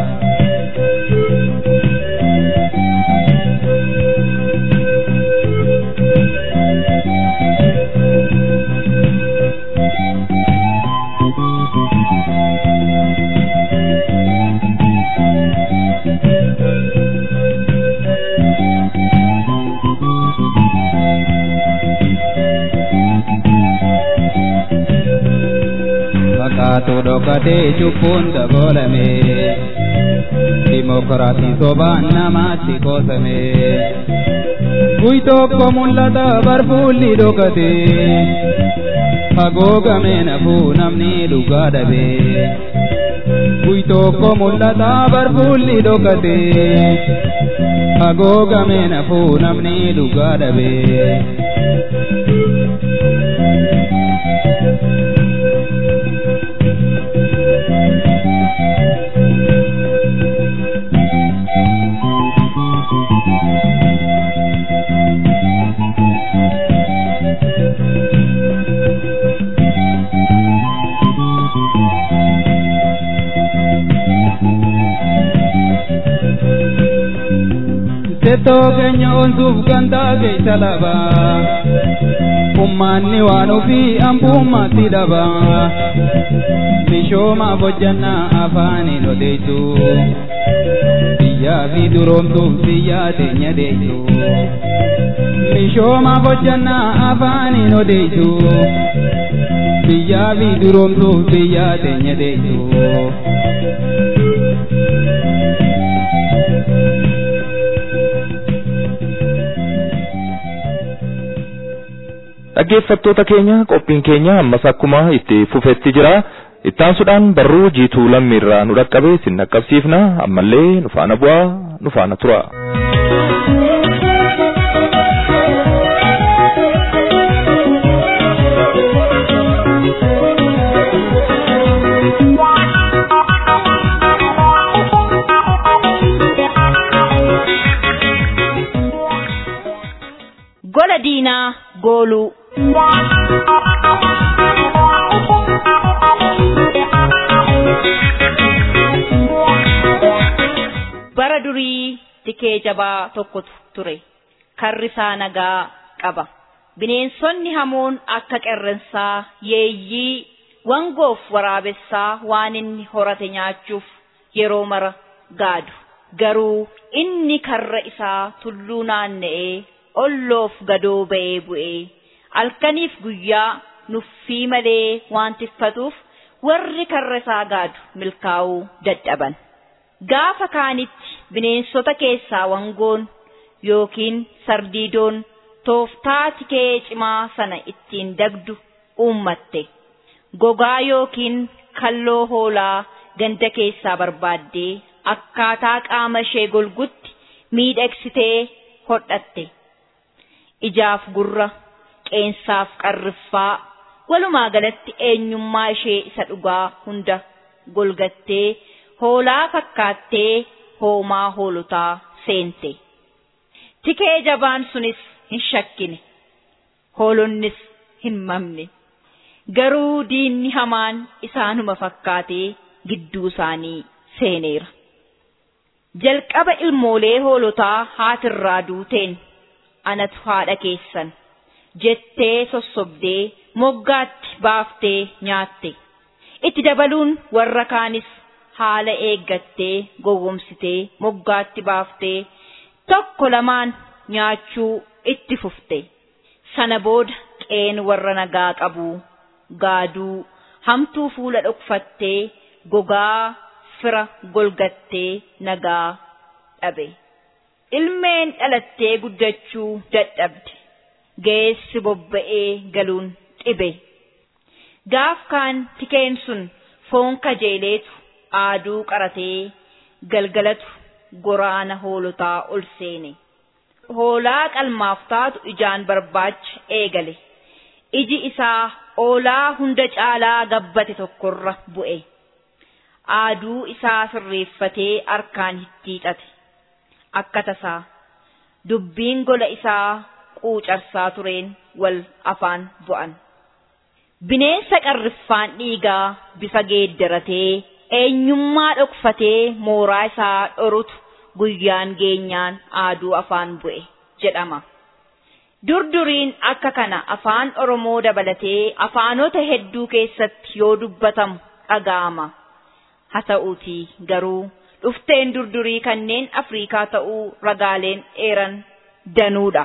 fakkaatu dhokatee cubbuun dabalame dimokiraasii sobaan namaatti qoosame guy tokko mul'ata barfuulli dhokate hagoogame nafuu namni dhugaa dhabe guy tokko mul'ata barfuulli dhokate hagoogame nafuu namni dhugaa dhabe. Settoo keenya onsuuf gandaa keessa laba. Ummaanni waan ofii ambummaatti dhaba. Mishoomaaf hojjannaa afaaniin odeessu. Biyyaa fi duroomsuuf biyyaa teenya deessu. Mishoomaaf hojjannaa afaaniin odeessu. Biyyaa fi duroomsuuf biyyaa teenya deessu. dhaggeeffattoota keenya qophiin keenya ammas akkuma itti fufetti jira ittaansuudhaan barruu jiituu lammiirraa nu dhaqqabe sin dhaqqabsiifna ammallee nu faana bu'aa nu faana tura. gola diinaa gooluu. bara durii tikee jabaa tokkotu ture karrisaa nagaa qaba bineensonni hamoon akka qerrensaa yeeyyii wangoof waraabessaa waan inni horate nyaachuuf yeroo mara gaadu garuu inni karra isaa tulluu naanna'ee olloof gadoo ba'ee bu'ee halkaniif guyyaa nuffii malee waan tiffatuuf warri karra isaa gaadu milkaa'uu dadhaban. Gaafa kaanitti bineensota keessaa wangoon yookiin sardiidoon tooftaa tikee cimaa sana ittiin dagdu uummatte. Gogaa yookiin kalloo hoolaa ganda keessaa barbaaddee akkaataa qaama ishee golgutti miidhagsitee hodhatte. Ijaaf gurra, qeensaaf qarriffaa, walumaa galatti eenyummaa ishee isa dhugaa hunda golgattee hoolaa fakkaattee hoomaa hoolotaa seente. Tikee jabaan sunis hin shakkine. Hoolonnis hin mamne. Garuu diinni hamaan isaanuma fakkaatee gidduu isaanii seeneera. Jalqaba ilmoolee hoolotaa haatirraa duuteen anatu haadha keessan jettee sossobdee moggaatti baaftee nyaatte. Itti dabaluun warra kaanis haala eeggattee gowwomsitee moggaatti baaftee tokko lamaan nyaachuu itti fufte. Sana booda qeen warra nagaa qabu gaaduu hamtuu fuula dhokfattee gogaa fira golgattee nagaa dhabe. Ilmeen dhalattee guddachuu dadhabde. Geessi bobba'ee galuun dhibe. Gaaf kaan tikeen sun foon kajeeleetu aaduu qaratee galgalatu goraana hoolotaa ol seene. Hoolaa qalmaaf taatu ijaan barbaacha eegale. Iji isaa oolaa hunda caalaa gabbate tokkorra bu'e. Aaduu isaa sirreeffatee harkaan hittiixate. Akka tasaa dubbiin gola isaa quucarsaa tureen wal afaan bu'an. Bineensa qarriffaan dhiigaa bifa geeddaratee eenyummaa dhokfatee mooraa isaa dhorutu guyyaan geenyaan aaduu afaan bu'e jedhama. Durduriin akka kana afaan Oromoo dabalatee afaanota hedduu keessatti yoo dubbatamu dhaga'ama. Haa ta'uutii garuu dhufteen durdurii kanneen Afriikaa ta'uu ragaaleen eeran danuudha.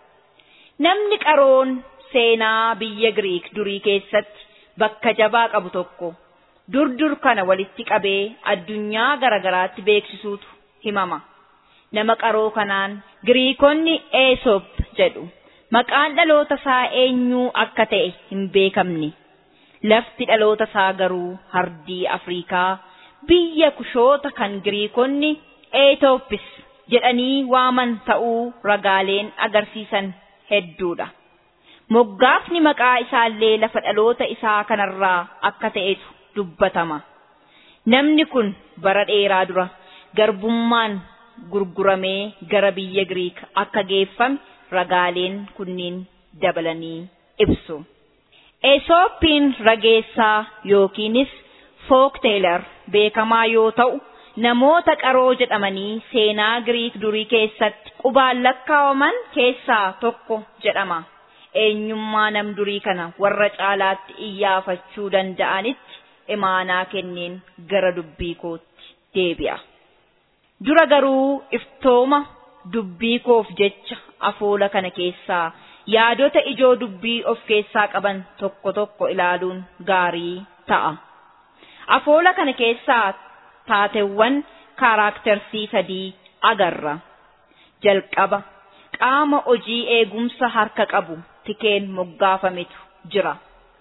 Namni qaroon seenaa biyya Giriik durii keessatti bakka jabaa qabu tokko durdur kana walitti qabee addunyaa garagaraatti beeksisuutu himama. Nama qaroo kanaan Giriikonni Eesop jedhu. Maqaan dhaloota isaa eenyuu akka ta'e hin beekamne. Lafti dhaloota isaa garuu hardii Afriikaa biyya kushoota kan Giriikonni Eetooppis jedhanii waaman ta'uu ragaaleen agarsiisan hedduudha. Moggaafni maqaa isaallee lafa dhaloota isaa kanarraa akka ta'etu dubbatama. Namni kun bara dheeraa dura garbummaan gurguramee gara biyya Giriik akka geeffame ragaaleen kunniin dabalanii ibsu. Eesooppiin rageessaa yookiinis fookteelar beekamaa yoo ta'u namoota qaroo jedhamanii seenaa Giriik durii keessatti qubaan lakkaawaman keessaa tokko jedhama. Eenyummaa nam durii kana warra caalaatti iyyaafachuu danda'anitti imaanaa kenneen gara dubbii kootti deebi'a. Dura garuu iftooma dubbii koof jecha afoola kana keessaa yaadota ijoo dubbii of keessaa qaban tokko tokko ilaaluun gaarii ta'a. Afoola kana keessaa taateewwan kaaraaktersii sadii agarra. Jalqaba qaama hojii eegumsa harka qabu tikeen moggaafametu jira.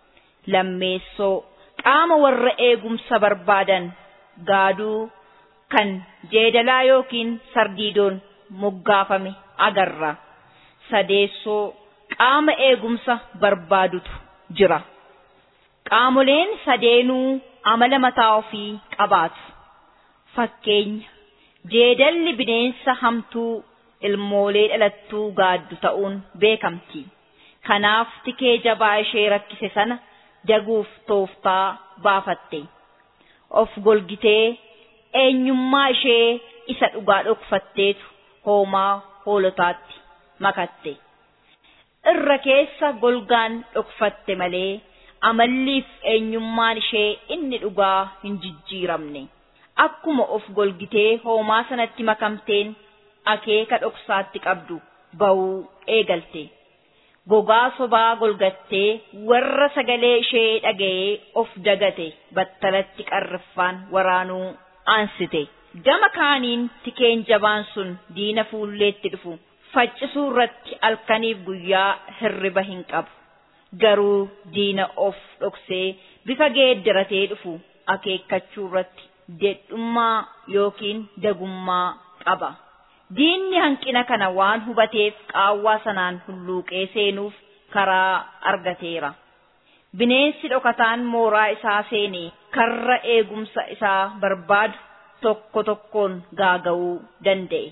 Lammeessoo qaama warra eegumsa barbaadan gaaduu kan jeedalaa yookiin sardiidoon moggaafame agarra. Sadeessoo qaama eegumsa barbaadutu jira. Qaamoleen sadeenuu amala mataa ofii qabaatu. Fakkeenya jeedalli bineensa hamtuu ilmoolee dhalattuu gaaddu ta'uun beekamti. Kanaaf tikee jabaa ishee rakkise sana jaguuf tooftaa baafatte. Of golgitee eenyummaa ishee isa dhugaa dhokfatteetu hoomaa hoolotaatti makatte. Irra keessa golgaan dhokfatte malee amalliif eenyummaan ishee inni dhugaa hin jijjiiramne. Akkuma of golgitee hoomaa sanatti makamteen akeeka dhoksaatti qabdu ba'uu eegalte. Gogaa sobaa golgattee warra sagalee ishee dhaga'ee of dagate battalatti qarriffaan waraanuu aansite. Gama kaaniin tikeen jabaan sun diina fuulleetti dhufu faccisuu irratti halkaniif guyyaa hirriba hin qabu. Garuu diina of dhoksee bifa geeddaratee dhufu akeekkachuu irratti dedhummaa yookiin dagummaa qaba. Diinni hanqina kana waan hubateef qaawwaa sanaan hulluuqee seenuuf karaa argateera. Bineensi dhokataan mooraa isaa seenee karra eegumsa isaa barbaadu tokko tokkoon gaaga'uu danda'e.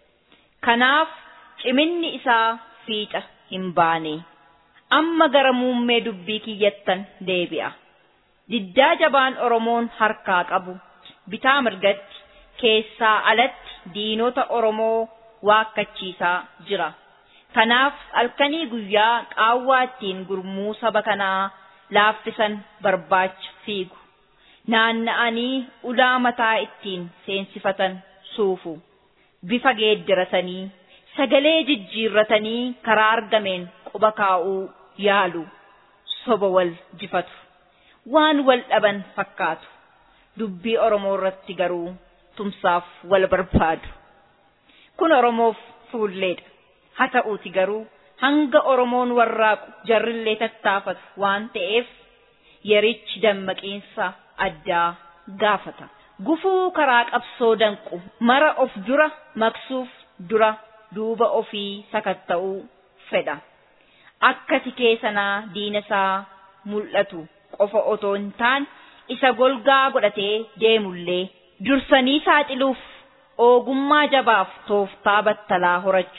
Kanaaf ciminni isaa fiixa hin baane. Amma gara muummee dubbii kiyyattan deebi'a. Diddaa jabaan Oromoon harkaa qabu bitaa mirgatti keessaa alatti diinota Oromoo waakkachiisaa jira. Kanaaf halkanii guyyaa qaawwaa ittiin gurmuu saba kanaa laaffisan barbaacha fiigu. Naanna'anii ulaa mataa ittiin seensifatan suufu. Bifa geeddaratanii sagalee jijjiirratanii karaa argameen quba kaa'uu yaalu. Soba wal jifatu. Waan wal dhaban fakkaatu. Dubbii Oromoo irratti garuu tumsaaf wal barbaadu. Kun Oromoof fuulleedha. Haa ta'uuti garuu hanga Oromoon warraaqu jarrillee tattaafatu waan ta'eef yerichi dammaqiinsa addaa gaafata. Gufuu karaa qabsoo danqu mara of dura maqsuuf dura duuba ofii sakatta'uu fedha. Akka tikee sanaa diina isaa mul'atu qofa otoo hin taane isa golgaa godhatee deemullee dursanii saaxiluuf ogummaa jabaaf tooftaa battalaa horachuun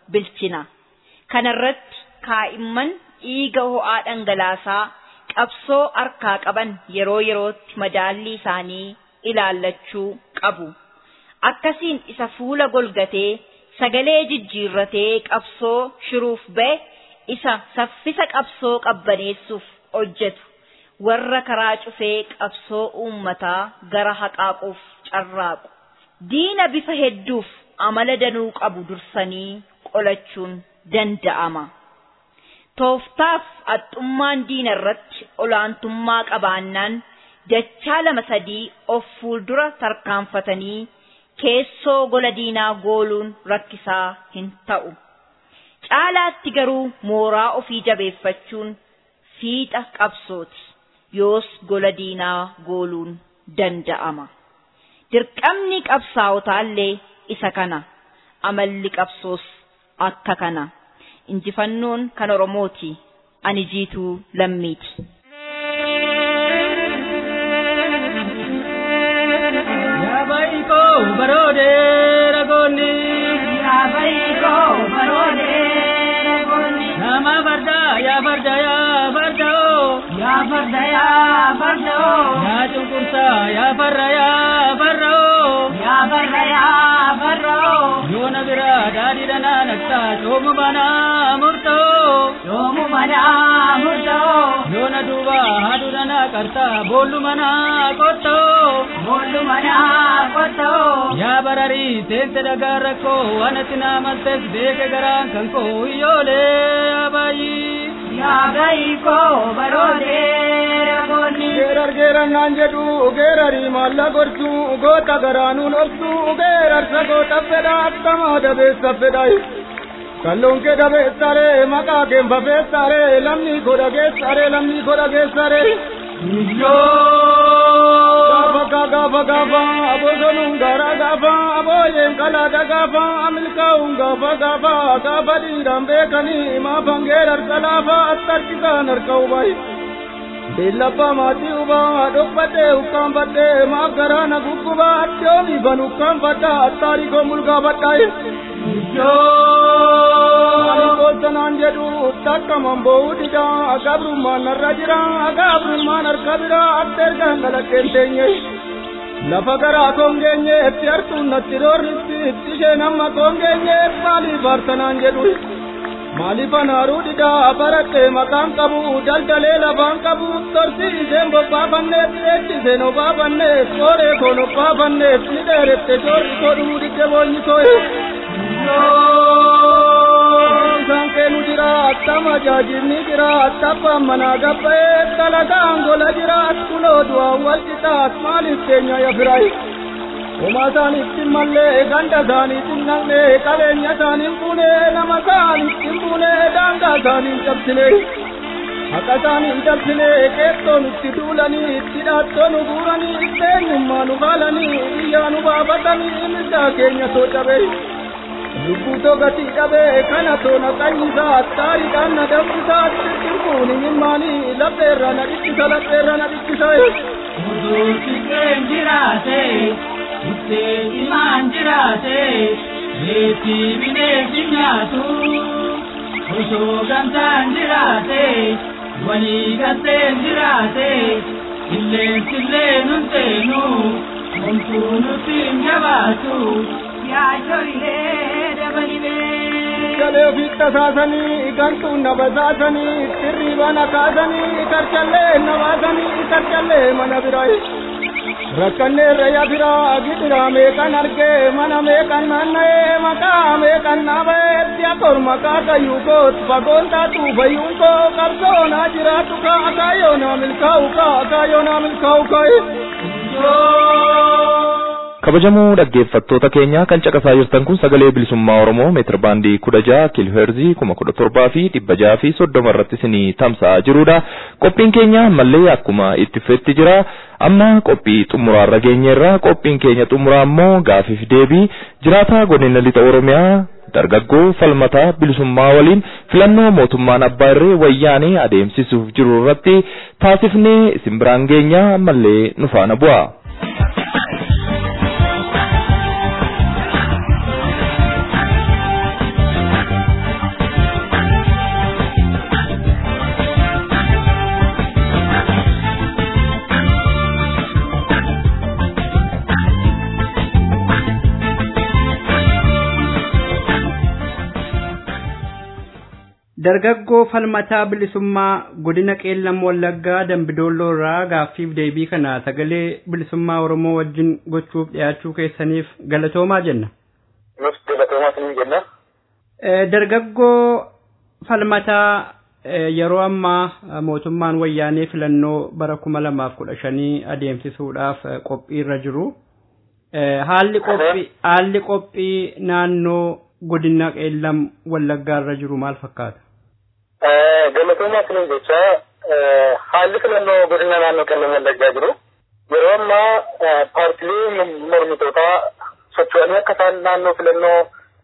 bilchina. Kanarratti kaa'imman dhiiga ho'aa dhangalaasaa qabsoo harkaa qaban yeroo yerootti madaallii isaanii ilaallachuu qabu. Akkasiin isa fuula golgatee sagalee jijjiirratee qabsoo shiruuf ba'e isa saffisa qabsoo qabbaneessuuf hojjetu warra karaa cufee qabsoo uummataa gara haqaaquuf carraaqu. Diina bifa hedduuf amala danuu qabu dursanii qolachuun danda'ama. Tooftaaf haxxummaan diina irratti olaantummaa qabaannaan dachaa lama sadii of fuuldura tarkaanfatanii keessoo gola diinaa gooluun rakkisaa hin ta'u. Caalaatti garuu mooraa ofii jabeeffachuun fiixa qabsooti. Yoos gola diinaa gooluun danda'ama. Dirqamni qabsaa'otaallee isa kana. Amalli qabsoos akka kana. Injifannoon kan Oromooti. Ani jiituu lammiiti. baroode ragoonni. Yaa baay'ikoo baroode ragoonni. Nama farda yaa farda yaa farda oo. Yaa farda yaa farda oo. Yaa cunqursa yaa farra yaa farra oo. Yaa farda yaa farda oo. Yoona bira daadhii dhanaa naqxa coomu banaa murtoo. Coomu banaa murtoo. Yoona duuba haadhu dhanaa qarta boollu manaa qottoo. Boollu manaa qottoo. Yaa bararii teesse dhagaa rakkoo waan ati naamalteef beeke garaan kan koo iyyoolee abaayii. Yaa baay'ikoo baroode ragoonni. Geerar geerannaan jedhu geerarii maalla gorsu goota garaanuun obsu geerarsa goota fedha akkamaa dabeessa fedha. Kalloon kee dabeessaree maqaa kee fafeessaree lamni godha geessaree lamni godha geessaree. Gaafa gaafa gaafa abosonuun gaara gaafa abooyeen kalaada gaafa amilkaa'uun gaafa gaafa gaafa dhiiraan beekanii maafan geerarsa laafa attarkisaan harka hubayi. Beellabbaa maatii hubaa dhoqqadhee ukkaanfadhee maaf garaana guggubaa addoomi ban ukkaanfadhaa attaarii koo mulgaafadhaa. Kooltanaan jedhu takkaman bo'uu dida gabrummaan narra jira gabrummaan harka bira akka ergaan dalaggeen teenye. Lafa garaa koongeenye itti hartuun natti doorritti itti isheen amma koongeenye maaliif aartanaan jedhu. Maaliif anaaruu dida baradhee maqaan qabu daldalee lafaan qabu torsi isheen bobbaafanneef eebbiseen obaafanneef qooree koon obbaafanneef ni dheerette joorri koo dhumuu didde boonyi koo. Isaan keenu jira attama jaajibni jira attabbaan manaa gabba'ee dalagaan gola jira kunoo du'aan wal qixaat maaliif keenya yafirai. Homaa isaaniitti mallee ganda isaaniitti naqne qabeenya isaaniin fuune nama isaaniitti fuune daangaa isaaniin cabsine. Haqa isaaniin cabsine qeettoo nutti duulanii itti dhaattoo nu guuranii eenyummaa nu faalanii biyyaa nu baafatanii mirgaa keenya too cabee. lubbuu togatii dhabee kana toona qanyisaa attaariidhaan na dabsisaa tirtirkuun himimmaanii lapheerra na dhikkisa lapheerra na dhikkisa. Oduu xiqqeen jiraate, ittee imaan jiraate, reetii bineensi nyaatu. Osoo gamtaan jiraate, walii galteen jiraate, illeensi illee nun seenu, homtuu nutti hin jabaatu. Galee ofitti tasaasanii gantuun na basaasanii tirriiba na kaasanii karchallee na baasanii karchallee mana biraa. Rakkanneerra yaa biraa gidiraa meeqan argee mana meeqan naanna'ee maqaa meeqan naaba'ee si'a korma kaakayyuu koot fagoon taatu fayyuun koo qabsoo naa jiraatu kaa akaayoo naa milkaa'u kaa akaayoo naa milkaa'u kaa. kabajamoo dhaggeeffattoota keenya kan caqasaa jirtan kun sagalee bilisummaa oromoo meetir baandii kudha jaha kiilooheerzii kuma kudha torbaa fi dhibba jaha fi soddoma irratti isinii tamsa'aa jirudha qophiin keenya ammallee akkuma itti fufetti jira amma qophii xumuraarra geenyeerra qophiin keenya xumuraa ammoo gaafiif deebii jiraataa godina lixa oromiyaa dargaggoo falmataa bilisummaa waliin filannoo mootummaan abbaa irree wayyaanee adeemsisuuf jiru irratti taasifnee isin biraan geenya ammallee nu faana bu'a. Dargaggoo falmataa bilisummaa godina qeellam wallaggaa dambidoolloo irraa gaaffiif deebii kana sagalee bilisummaa oromoo wajjin gochuuf dhiyaachuu keessaniif galatoomaa jenna. Nus galatoomaa isin jenna. Dargaggoo falmataa yeroo ammaa mootummaan wayyaanee filannoo bara kuma lamaaf kudha shanii adeemsisuudhaaf qophii irra jiru. Haalli qophii haalli qophii naannoo godina qeellam wallaggaa irra jiru maal fakkaata? Galatoomaa isin jecha haalli filannoo godina naannoo qeellam wallaggaa jiru. Yeroo ammaa paartilee mormitootaa socho'anii akka isaan naannoo filannoo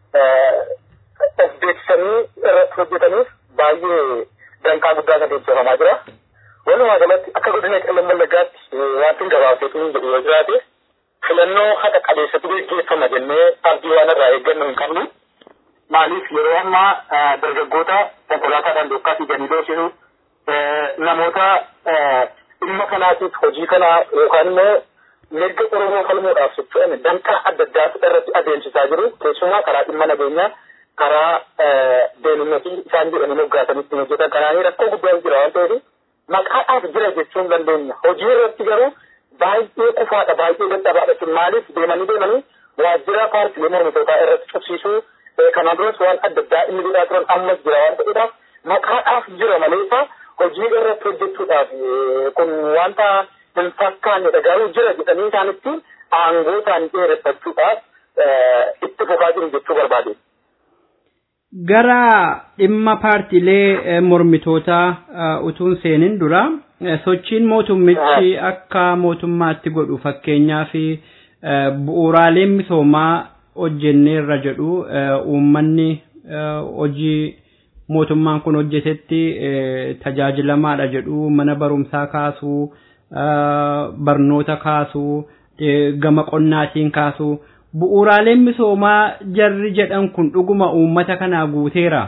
of beeksisanii irratti hojjetaniif baay'ee danqaa guddaa adeemsifamaa jira. Walumaa galatti akka godina qeellam wallaggaatti wanti gabaabseetu hin jedhu yoo jiraate filannoo haqa qabeessatu gaggeeffama jennee abdii waan irraa eeggannu hin qabnu. Maaliif yeroo ammaa dargaggoota konkolaataadhaan dookkaa fiiganii doorsisuu namoota dhimma kanaatiif hojii kanaa yookaan immoo mirga Oromoo falmuudhaaf socho'an danqaa adda addaa irratti adeemsisaa jiru. Keessumaa karaa dhimma nageenyaa karaa deemuumatii isaan jedhanii moggaasanii ittiin hojjetan kanaanii rakkoo guddaan jira waan ta'eef maqaadhaaf jira jechuun dandeenya. Hojii irratti garuu baay'ee kufaadha baay'ee dadhabaadha. Maaliif deemanii deemanii waajjira paartilee mormitootaa irratti cubsiisuu kana duras waan adda addaa inni godhaa turan ammas jira waan ta'eedhaaf maqaadhaaf jira maleessa hojii irratti hojjechuudhaaf kun wanta hin fakkaannedha garuu jira jedhanii isaanitti aangoo isaanii dheereffachuudhaaf itti fufaa jiru jechuu barbaade. Gara dhimma paartiilee mormitootaa utuun seenin dura sochiin mootummichi akka mootummaatti godhu fakkeenyaa fi bu'uuraaleen misoomaa hojjenneerra jedhu uummanni hojii mootummaan kun hojjetetti tajaajilamaadha jedhu mana barumsaa kaasuu barnoota kaasuu gama qonnaatiin kaasuu bu'uuraaleen misoomaa jarri jedhan kun dhuguma uummata kanaa guuteera.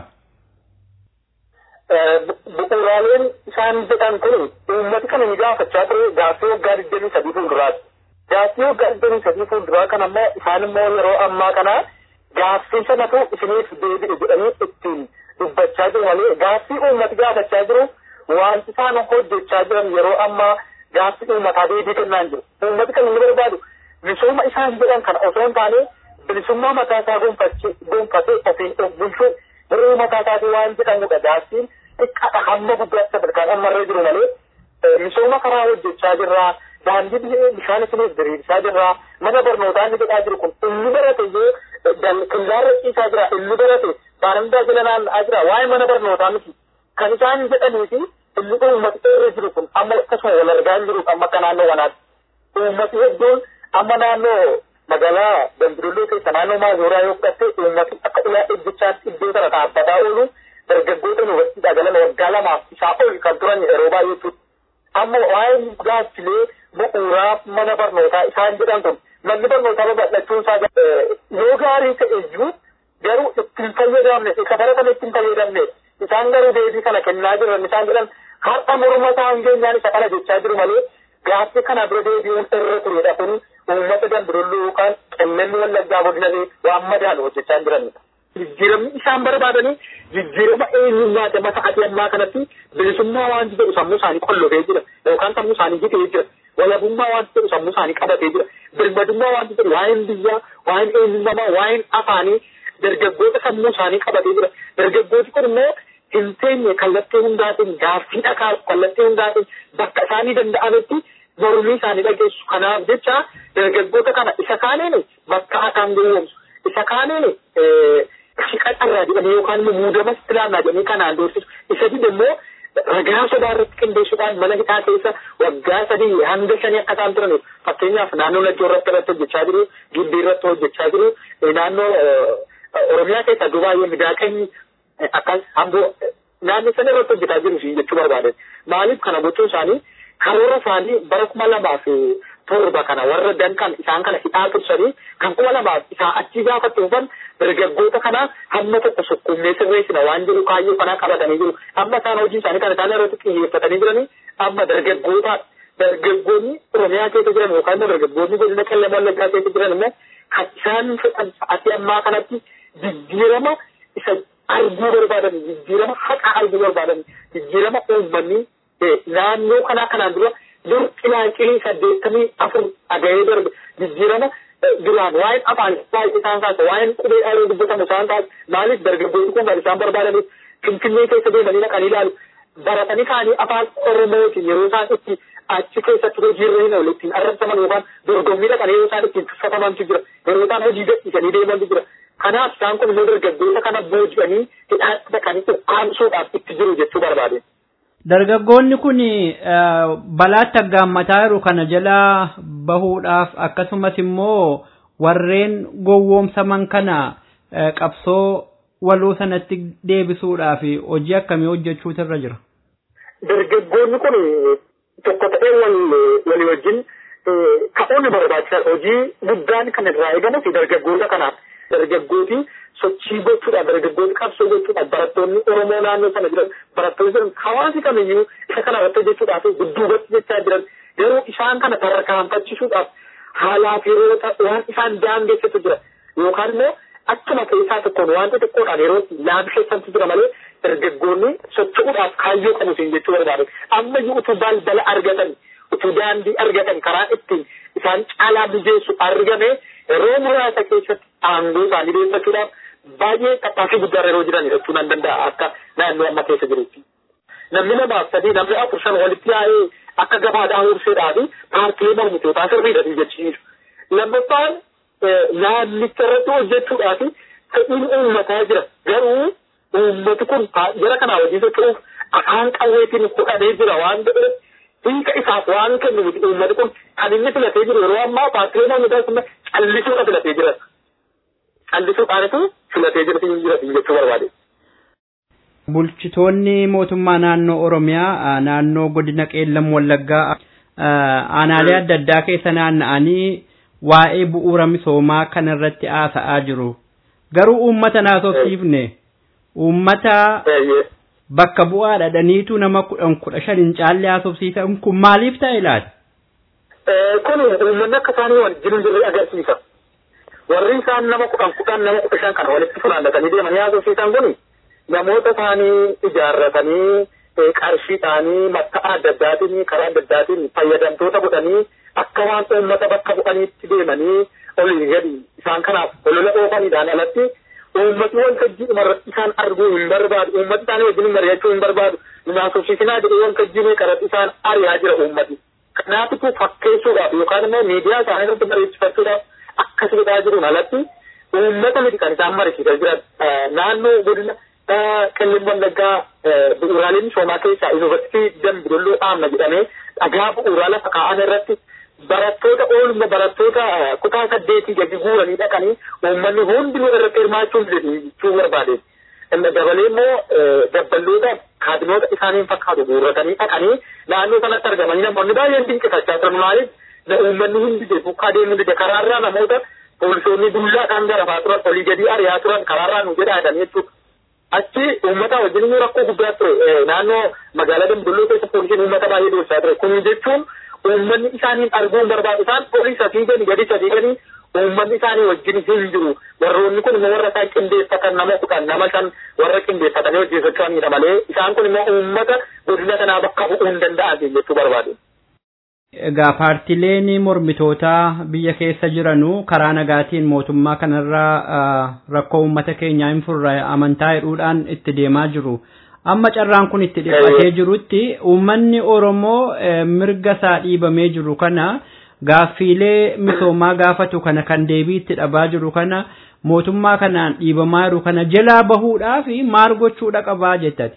Bu'uuraaleen isaan jedhan kun uummati kana ni gaafachaa ture gaaffii waggaa digdamii sadii fuulduraati. Gaaffii waggaa digdamii sadii fuulduraa kana immoo isaan immoo yeroo ammaa kana gaaffii sanatu isiniif deebi'e jedhanii ittiin dubbachaa jiru malee gaaffii uummati gaafachaa jiru wanti isaan hojjechaa jiran yeroo ammaa gaaffii uummataa deebii kennaa jiru. Uummati kan inni barbaadu misooma isaan jedhan kana osoo hin taane bilisummaa mataa isaa gonfatee ofiin of bulchuu hir'uu mataa isaatii waan jedhamudha gaaffiin xiqqaadha hamma guddaatti sadarkaan ammarra jiru malee misooma karaa hojjechaa jirraa daandii bishaan isiniif diriirsaa jirraa mana barnootaa inni jedhaa jiru kun inni barate iyyuu killaarra ciisaa jira inni barate baanandaa jala naanna'aa jira waa'ee mana barnootaa miti kan isaan jedhanii fi inni uummati irra jiru kun amma akkasuma wal argaa hin jiru amma akka naannoo kanaatti uummati hedduun amma naannoo magaalaa dambidolloo keessa naannoo maazuuraa yoo fudhatte uummati akka ulaa ejjechaatti iddoo sana dhaabbataa oolu dargaggoota yuunivarsiitii galan waggaa lamaaf isaa ol kan turan yeroo baay'ee jechuudha. Amma waa'ee gaaffilee bu'uuraa mana barnootaa isaan jedhan kun manni barnootaa babal'achuun isaa yoo gaarii ta'e iyyuu garuu ittiin fayyadamne isa baratame ittiin fayyadamne isaan garuu deebii kana kennaa jiran isaan jedhan har'a morma isaan geenyaan isa kana jechaa jiru malee gaaffii kana bira deebi'uun irra turedha kun uummata dambidolloo yookaan qellemni wallaggaa godinanii waan madaalu hojjechaa hin jiranidha. Jijjiiramni isaan barbaadanii jijjiirama eenyummaati amma sa'atii ammaa kanatti bilisummaa wanti jedhu sammuu isaanii qollofee jira yookaan sammuu isaanii jitee jira. Walabummaa wanti jedhu sammuu isaanii qabatee jira. Birmadummaa wanti jedhu waa'een biyyaa, waa'een eenyummaa, waa'een afaanii dargaggoota sammuu isaanii qabatee jira. Dargaggooti kun immoo hin teenye kallattii hundaatiin gaaffii dhakaa kallattii hundaatiin bakka isaanii danda'ametti mormii isaanii dhageessu. Kanaaf jecha dargaggoota kana isa kaaniin bakka akaan gowwoomsu. Isa kaaniin shiqaxarraa jedhanii yookaan immoo muudama istilaamnaa jedhanii kanaan doorsisu. Isa dide immoo ragaa sodaa irratti qindeessuudhaan mana hidhaa keessa waggaa sadii hanga shanii akka isaan turaniif fakkeenyaaf naannoo Najjoo irratti irratti hojjechaa jiru, Gimbii irratti hojjechaa jiru, naannoo Oromiyaa keessa iddoo baay'ee midaaqanyi akkas hamboo naannoo sana irratti hojjetaa jiru siin jechuu barbaadan. Maaliif kana gochuun isaanii karoora isaanii bara kuma lamaaf torba kana warra danqan isaan kana hidhaa tursanii kan kuma lamaaf isaa achi gaafatti dhufan dargaggoota kana hamma tokko sukkuumnee sirreessina waan jedhu kaayyoo kanaa qabatanii jiru. Amma isaan hojii isaanii kana isaan irratti xiyyeeffatanii jiranii amma dargaggoota dargaggoonni Oromiyaa keessa jiran yookaan immoo dargaggoonni godina Qellem Wallaggaa keessa jiran immoo kan isaan fedhan sa'atii ammaa kanatti jijjiirama isa arguu barbaadan jijjiirama haqaa arguu barbaadan jijjiirama uummanni naannoo kanaa kanaan dura dur qilaanqilii saddeettamii afur dhaga'ee darbe jijjiirama duraan waa'een afaan baay'ee isaan kaasa waa'een qubee dheeroo dubbatamu isaan kaasa maaliif dargaggoonni kun kan isaan barbaadaniif finfinnee keessa deemanii dhaqanii ilaalu baratanii kaanii afaan oromootiin yeroo isaan itti achi keessatti hojiirra hin oolu ittiin arrabsaman yookaan dorgommii dhaqanii yeroo isaan ittiin tuffatamantu jira yeroo isaan hojii gadhiisanii deemantu jira kanaaf isaan kun immoo dargaggoota kana booji'anii hidhaatti dhaqanii aansuudhaaf itti jiru jechuu barbaade. Dargaggoonni kun balaatti aggaammataa jiru kana jalaa bahuudhaaf akkasumas immoo warreen gowwoomsaman kana qabsoo waloo sanatti deebisuudhaaf hojii akkamii hojjechuutu irra jira. Dargaggoonni kun tokko ta'ee walii wajjin ka'uun barbaachisaadha. Hojii guddaan kan irraa eegamus dargaggoota kanaaf. Dargaggooti sochii gochuudhaaf dargaggooti qabsoo gochuudhaaf barattoonni Oromoo naannoo sana jiran barattoonni jiran hawaasi kamiyyuu isa kana irratti hojjechuudhaaf dudduubatti jechaa jiran garuu isaan kana tarkaanfachiisuudhaaf haalaaf yeroo waan isaan daangeessatu jira yookaan immoo akkuma keessaa tokkoon wanta xiqqoodhaan yeroo laamsheessantu jira malee dargaggoonni socho'uudhaaf kaayyoo qabu siin jechuu barbaade ammayyuu utuu balbala argatan utuu daandii argatan karaa ittiin isaan caalaa mijeessu argame yeroo muraasa keessatti aangoo isaanii deeffachuudhaaf baay'ee tattaaffii guddaa yeroo jiran jechuu nan danda'a akka naannoo amma keessa jirutti. Namni lamaaf sadii namni afur shan walitti yaa'ee akka gabaadhaa horseedhaa fi paartilee mormitootaa sirriidha jechiisu. Lammaffaan naannicha irratti hojjechuudhaa fi fedhiin uummataa jira. Garuu uummati kun jara kanaa wajjin socho'uuf afaan qawweetiin fudhatee jira waan ta'eef hiika isaaf waan kennu miti uummati kun kan inni filatee jiru yeroo ammaa paartilee mormitootaa sun callisuudha filatee jira. Callisuudhaanitu filatee jira jira jechuu barbaade. Bulchitoonni mootummaa naannoo Oromiyaa naannoo godina Qeellam Wallaggaa aanaalee adda addaa keessa naanna'anii waa'ee bu'uura misoomaa kana irratti haasa'aa jiru. Garuu uummata naasofsiifne uummata bakka bu'aa dhadhaniitu nama kudhan kudha shan hin caalle haasofsiisan kun maaliif ta'e laata? Kun uummanni akka isaanii wajjin jirre agarsiisa. Warri isaan nama kudhan kudhan nama kudha shan kana walitti funaannatanii deemanii haasofsiisan kuni namoota isaanii ijaarratanii qarshiidhaanii matta'a adda addaatiin karaa adda addaatiin fayyadamtoota godhanii akka waan uummata bakka bu'aniitti deemanii olii gadi isaan kanaaf olola oofaniidhaan alatti uummati waltajjii dhumarratti isaan arguu hin barbaadu uummati isaanii wajjin mari'achuu hin barbaadu naasofsiisinaa jedhee waltajjii meeqarratti isaan ari'aa jira uummati. Kanaafitu fakkeessuudhaaf yookaan immoo miidiyaa isaanii irratti mari'achiifachuudhaaf akkas godhaa jiruun alatti uummata miti kan isaan mari'achiisaa jiran naannoo godina qellem wallaggaa bu'uuraalee misoomaa keessaa yuunivarsiitii dambidolloo dhaabna jedhamee dhagaa bu'uuraa lafa kaa'an irratti barattoota oolma barattoota kutaa saddeetii gadi guuranii dhaqanii uummanni hundinuu irratti hirmaachuun jechuu barbaade. Dabalee immoo dabballoota kaadimoota isaaniin fakkaatu guurratanii dhaqanii naannoo sanatti argamanii namoonni baay'een dinqifachaa turan maaliif uummanni hundi deemu adeemu dide karaarraa namoota poolisoonni dullaadhaan garafaa turan olii gadi ari'aa turan karaarraa nu jedhaa jedhanii jechuudha. achi uummata wajjin immoo rakkoo guddaa ture naannoo magaalaa dambidolloo keessa poolisiin uummata baay'ee doorsaa ture kun jechuun uummanni isaaniin arguun barbaadu isaan olii sadii gadi gadi sadii gadi uummanni isaanii wajjin hin jiru warroonni kun immoo warra isaan qindeeffatan nama kudhan nama shan warra qindeeffatanii hojii socho'anidha malee isaan kun immoo uummata godina kanaa bakka bu'uu hin danda'an jechuu barbaadu. Egaa paartileen mormitootaa biyya keessa jiranu karaa nagaatiin mootummaa kanarraa rakkoo uummata keenyaa hin furre amantaa jedhuudhaan itti deemaa jiru. Amma carraan kun itti dhiphatee jirutti uummanni Oromoo mirga isaa dhiibamee jiru kana gaaffiilee misoomaa gaafatu kana kan deebii itti dhabaa jiru kana mootummaa kanaan dhiibamaa jiru kana jalaa bahuudhaaf maal gochuudha qabaa jettati.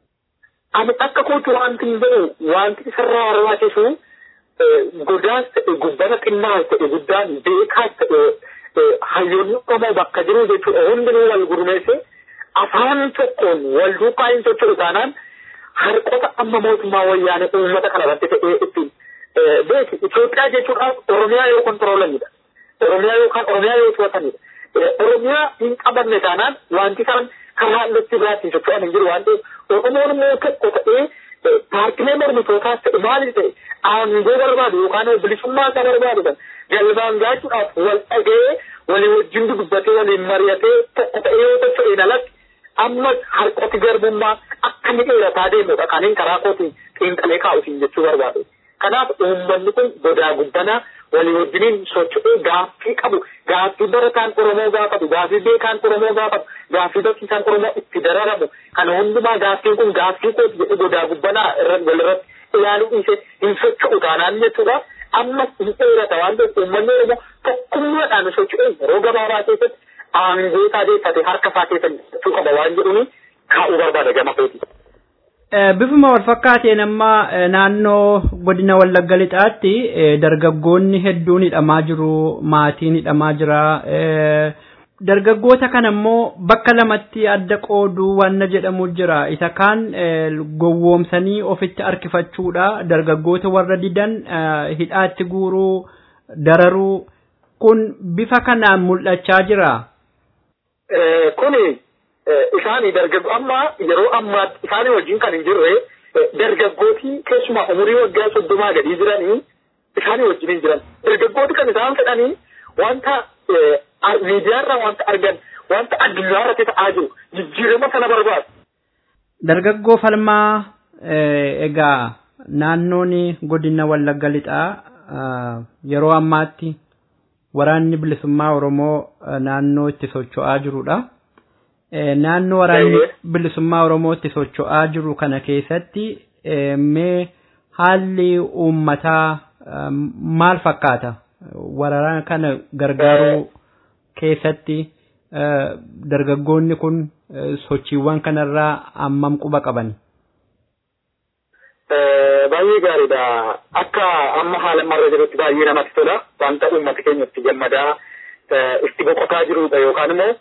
Ani akka kootu wanti hin jedhu wanti isarraa barbaachisu godaas ta'e gubbata xinnaas ta'e guddaan beekaas ta'e hayyoonni Oromoo bakka jiru jechuudha hundinuu wal gurmeesse afaan tokkoon wal duukaa hin socho'u taanaan harqota amma mootummaa wayyaanee uummata kana irratti ta'ee ittiin beeki Itoophiyaa jechuudhaaf Oromiyaa yoo kontiroolanidha. Oromiyaa yookaan Oromiyaa yoo to'atanidha. Oromiyaa hin qabanne taanaan wanti isaan karaa irratti biraatti socho'an hin jiru waan ta'eef Oromoon immoo tokko ta'ee paartilee mormitootaas ta'e maaliif ta'e aangoo barbaadu yookaan bilisummaa isaa barbaadu kan galmaan gaachuudhaaf wal dhaga'ee walii wajjin dubbatee waliin mari'atee tokko ta'ee yoo socho'een alatti amma harkoti garbummaa akka inni dheerataa deemudha kaniin karaa kootiin xiinxalee kaa'utiin jechuu barbaade. Kanaaf uummanni kun godaa guddanaa walii wajjiniin socho'ee gaaffii qabu gaaffii barataan Oromoo gaafatu gaaffii beekaan Oromoo gaafatu gaaffii barsiisaan Oromoo itti dararamu kana hundumaa gaaffiin kun gaaffii kooti jedhu godaa guddanaa irratti walirratti ilaaluu dhiise hin socho'u taanaan jechuudha. Ammas hin dheerata waan ta'eef uummanni Oromoo tokkummaadhaan socho'ee yeroo gabaabaa keessatti aangoo isaa deeffate harka isaa keessa jechuu qaba waan jedhuuni kaa'uu barbaada gama kooti. Bifuma wal fakkaateen amma naannoo godina Wallagga Lixaatti dargaggoonni hedduun hidhamaa jiru, maatiin hidhamaa jira. Dargaggoota kana immoo bakka lamatti adda qooduu wanna jedhamu jira. Isa kaan gowwoomsanii ofitti harkifachuudha. Dargaggoota warra didan hidhaatti guuruu, dararuu. Kun bifa kanaan mul'achaa jira. Kuni isaanii dargaggoo amma yeroo ammaatti isaanii wajjin kan hin jirre dargaggootii keessumaa umurii waggaa soddomaa gadii jiranii isaanii wajjin hin jiran. Dargaggooti kan isaan fedhanii wanta miidiyaarraa wanta argan wanta addunyaarratti ta'aa jiru jijjiirama sana barbaadu. Dargaggoo falmaa egaa naannoon godina Wallagga Lixaa yeroo ammaatti waraanni bilisummaa Oromoo naannoo itti socho'aa jirudha. naannoo waraanni bilisummaa Oromoo itti socho'aa jiru kana keessatti mee haalli uummataa maal fakkaata? Waraana kana gargaaruu keessatti dargaggoonni kun sochiiwwan kanarraa hammam quba qaban? Baay'ee gaariidha. Akka amma haala marra jirutti baay'ee namatti tola. Wanta uummata keenya itti gammadaa itti boqotaa jirudha yookaan immoo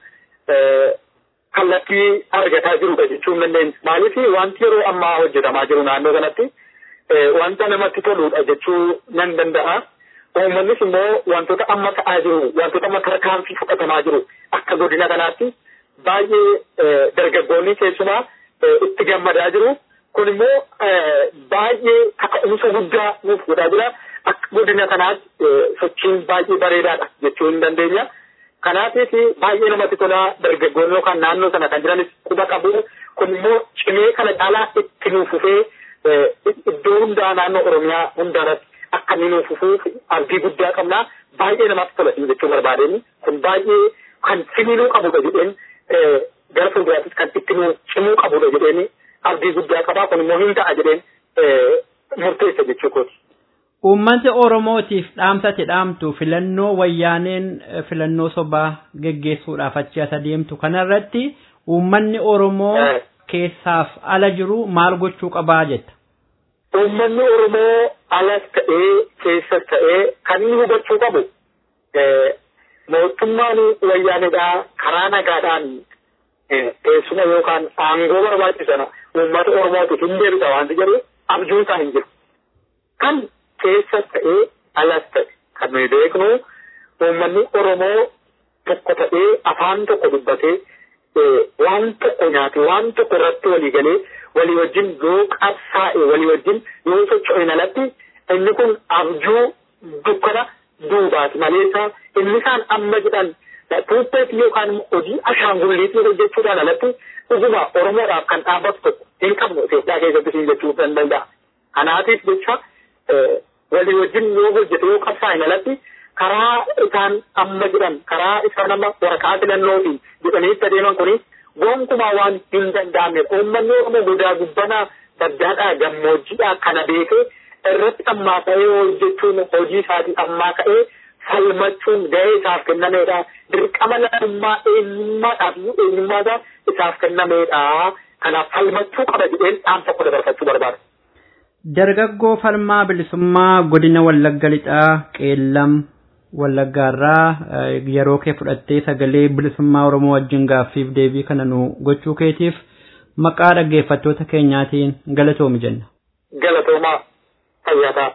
kallattii argataa jirudha jechuun dandeenya. Maaliif wanti yeroo ammaa hojjetamaa jiru naannoo kanatti wanta namatti toludha jechuu nan danda'a. Uummannis immoo wantoota amma ta'aa jiru, wantoota amma tarkaanfii fudhatamaa jiru akka godina kanaatti baay'ee dargaggoonni keessumaa itti gammadaa jiru. Kun immoo baay'ee kaka'umsa guddaa nuuf godhaa jira. Akka godina kanaatti sochiin baay'ee bareedaadha jechuu hin dandeenya. Kanaafis baay'ee namatti tola dargaggoonni yookaan naannoo sana kan jiranis quba qabu. Kun immoo cimee kana caalaa itti nuuf fufee iddoo hundaa naannoo Oromiyaa hundaarratti akka inni nuuf fufuuf abdii guddaa qabna. Baay'ee namatti tola jechuu barbaadeen kun baay'ee kan cimuu qabudha jedheen gara fuulduraattis kan itti nu cimuu qabudha jedheen abdii guddaa qabaa kun immoo hin ta'a jedheen murteessa jechuu kooti. Uummanni Oromootiif dhaamsate dhaamtu filannoo wayyaaneen filannoo sobaa geggeessuudhaaf achi as adeemtu kanarratti uummanni Oromoo keessaaf ala jiru maal gochuu qabaa jetta? Uummanni Oromoo alas ta'ee keessas ta'ee kan inni hubachuu qabu mootummaan wayyaaneedhaa karaa nagaadhaan teessuma yookaan aangoo barbaachisan uummata Oromootiif hin deebisa waanti jedhu abjuun isaa hin jiru. Kan keessas ta'ee alas ta'e kan nuyi beeknu uummanni Oromoo tokko ta'ee afaan tokko dubbatee waan tokko nyaate waan tokko irratti walii galee walii wajjin yoo qabsaa'e walii wajjin yoo socho'e alatti inni kun abjuu dukkana duubaati maleessa inni isaan amma jedhan tuuppeetti yookaan hojii ashaangulliitii hojjechuudhaan alatti dhuguma Oromoodhaaf kan dhaabbatu tokko hin qabnu Itoophiyaa keessatti siin jechuu kan danda'a. Kanaatiif jecha walii wajjin yoo hojjete yoo qabsaa'e alatti karaa isaan amma jedhan karaa isaan amma waraqaa filannootiin jedhanii itti adeeman kuni gonkumaa waan hin danda'amne uummanni Oromoo godaa gubbanaa baddaadhaa gammoojjiidhaa kana beekee irratti ammaa ka'ee hojjechuun hojii isaatii ammaa ka'ee falmachuun gahee isaaf kennameedha. Dirqama lammummaa eenyummaadhaaf iyyuu eenyummaasaa isaaf kennameedha. Kanaaf falmachuu qaba jedheen dhaamsa tokko dabarfachuu barbaada. Dargaggoo falmaa bilisummaa godina Wallagga Lixaa Qeellam Wallaggaarraa yeroo kee fudhattee sagalee bilisummaa Oromoo wajjin gaaffiif deebii kana nu gochuu keetiif maqaa dhaggeeffattoota keenyaatiin galatoomi jenna. Galatoomaa fayyaa ta'a.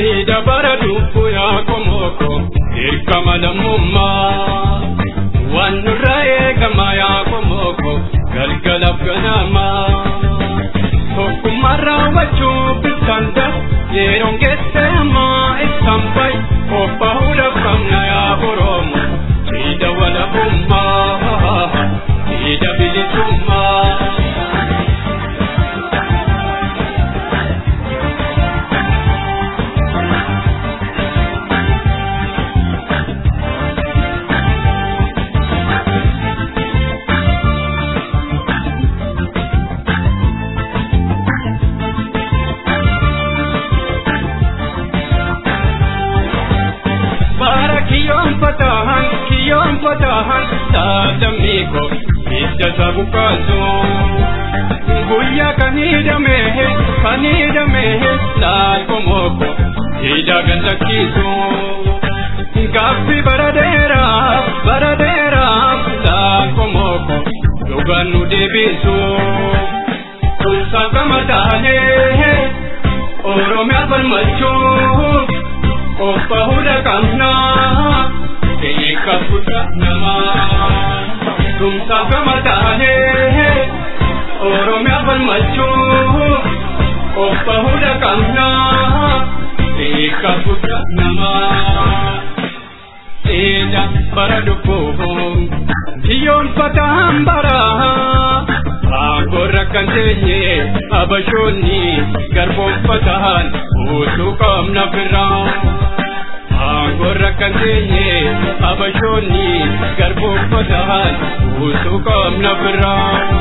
Siida bara dubbu yaa komoko dirqama lammummaa waan nurra eegama yaa komoko galgalaaf ganamaa tokkummaa raawwachuu bittanda yeroon geesse ammaa ibsaan bayi of bahuudhaaf qabna yaa oromo siida walabummaa siida bilisummaa. bara kiyyoon fatahan kiyyoon fatahan taatamiiko hidda sabu kaasu guyyaa kan hidhamehe kan hidhamehe laal komoko hidha gallakkiisu gaaffi bara dheeraaf bara dheeraaf laal komoko dhugaan nu deebisu tumsaa gama taanee oromiyaa falmachuuf Opa huda kamna Eka putra nama Tumsa kama dane Oromia bal machu Opa huda kamna Eka putra nama Eda bara dupo Diyon pataham bara Agora kantenye abashoni garbon patahan utu kamna firaan Agora kantenye abashoni garbon patahan utu kamna firaan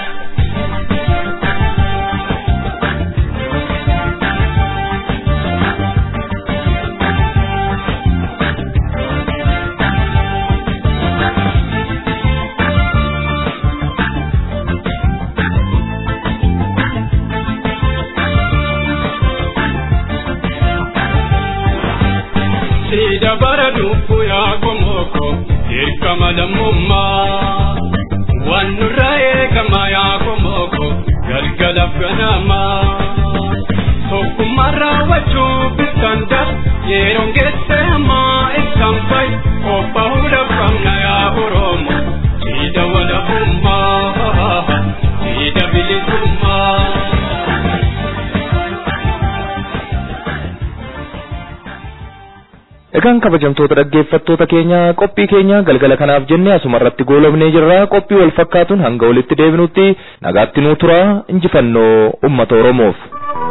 Siida bara dubbu yaa komoko dirqama lammummaa waan nurra eegama yaa komoko galgalaaf ganamaa tokkummaa raawwachuu bittanda yeroon geesse ammaa ibsaan bayi of bahuudhaaf qabna yaa oromo siida walabummaa siida bilisummaa. Egaan kabajamtoota dhaggeeffattoota keenya qophii keenya galgala kanaaf jenne asuma irratti goolabnee jirra qophii wal fakkaatuun hanga walitti deebinutti nagaatti nuu tura injifannoo uummata Oromoof.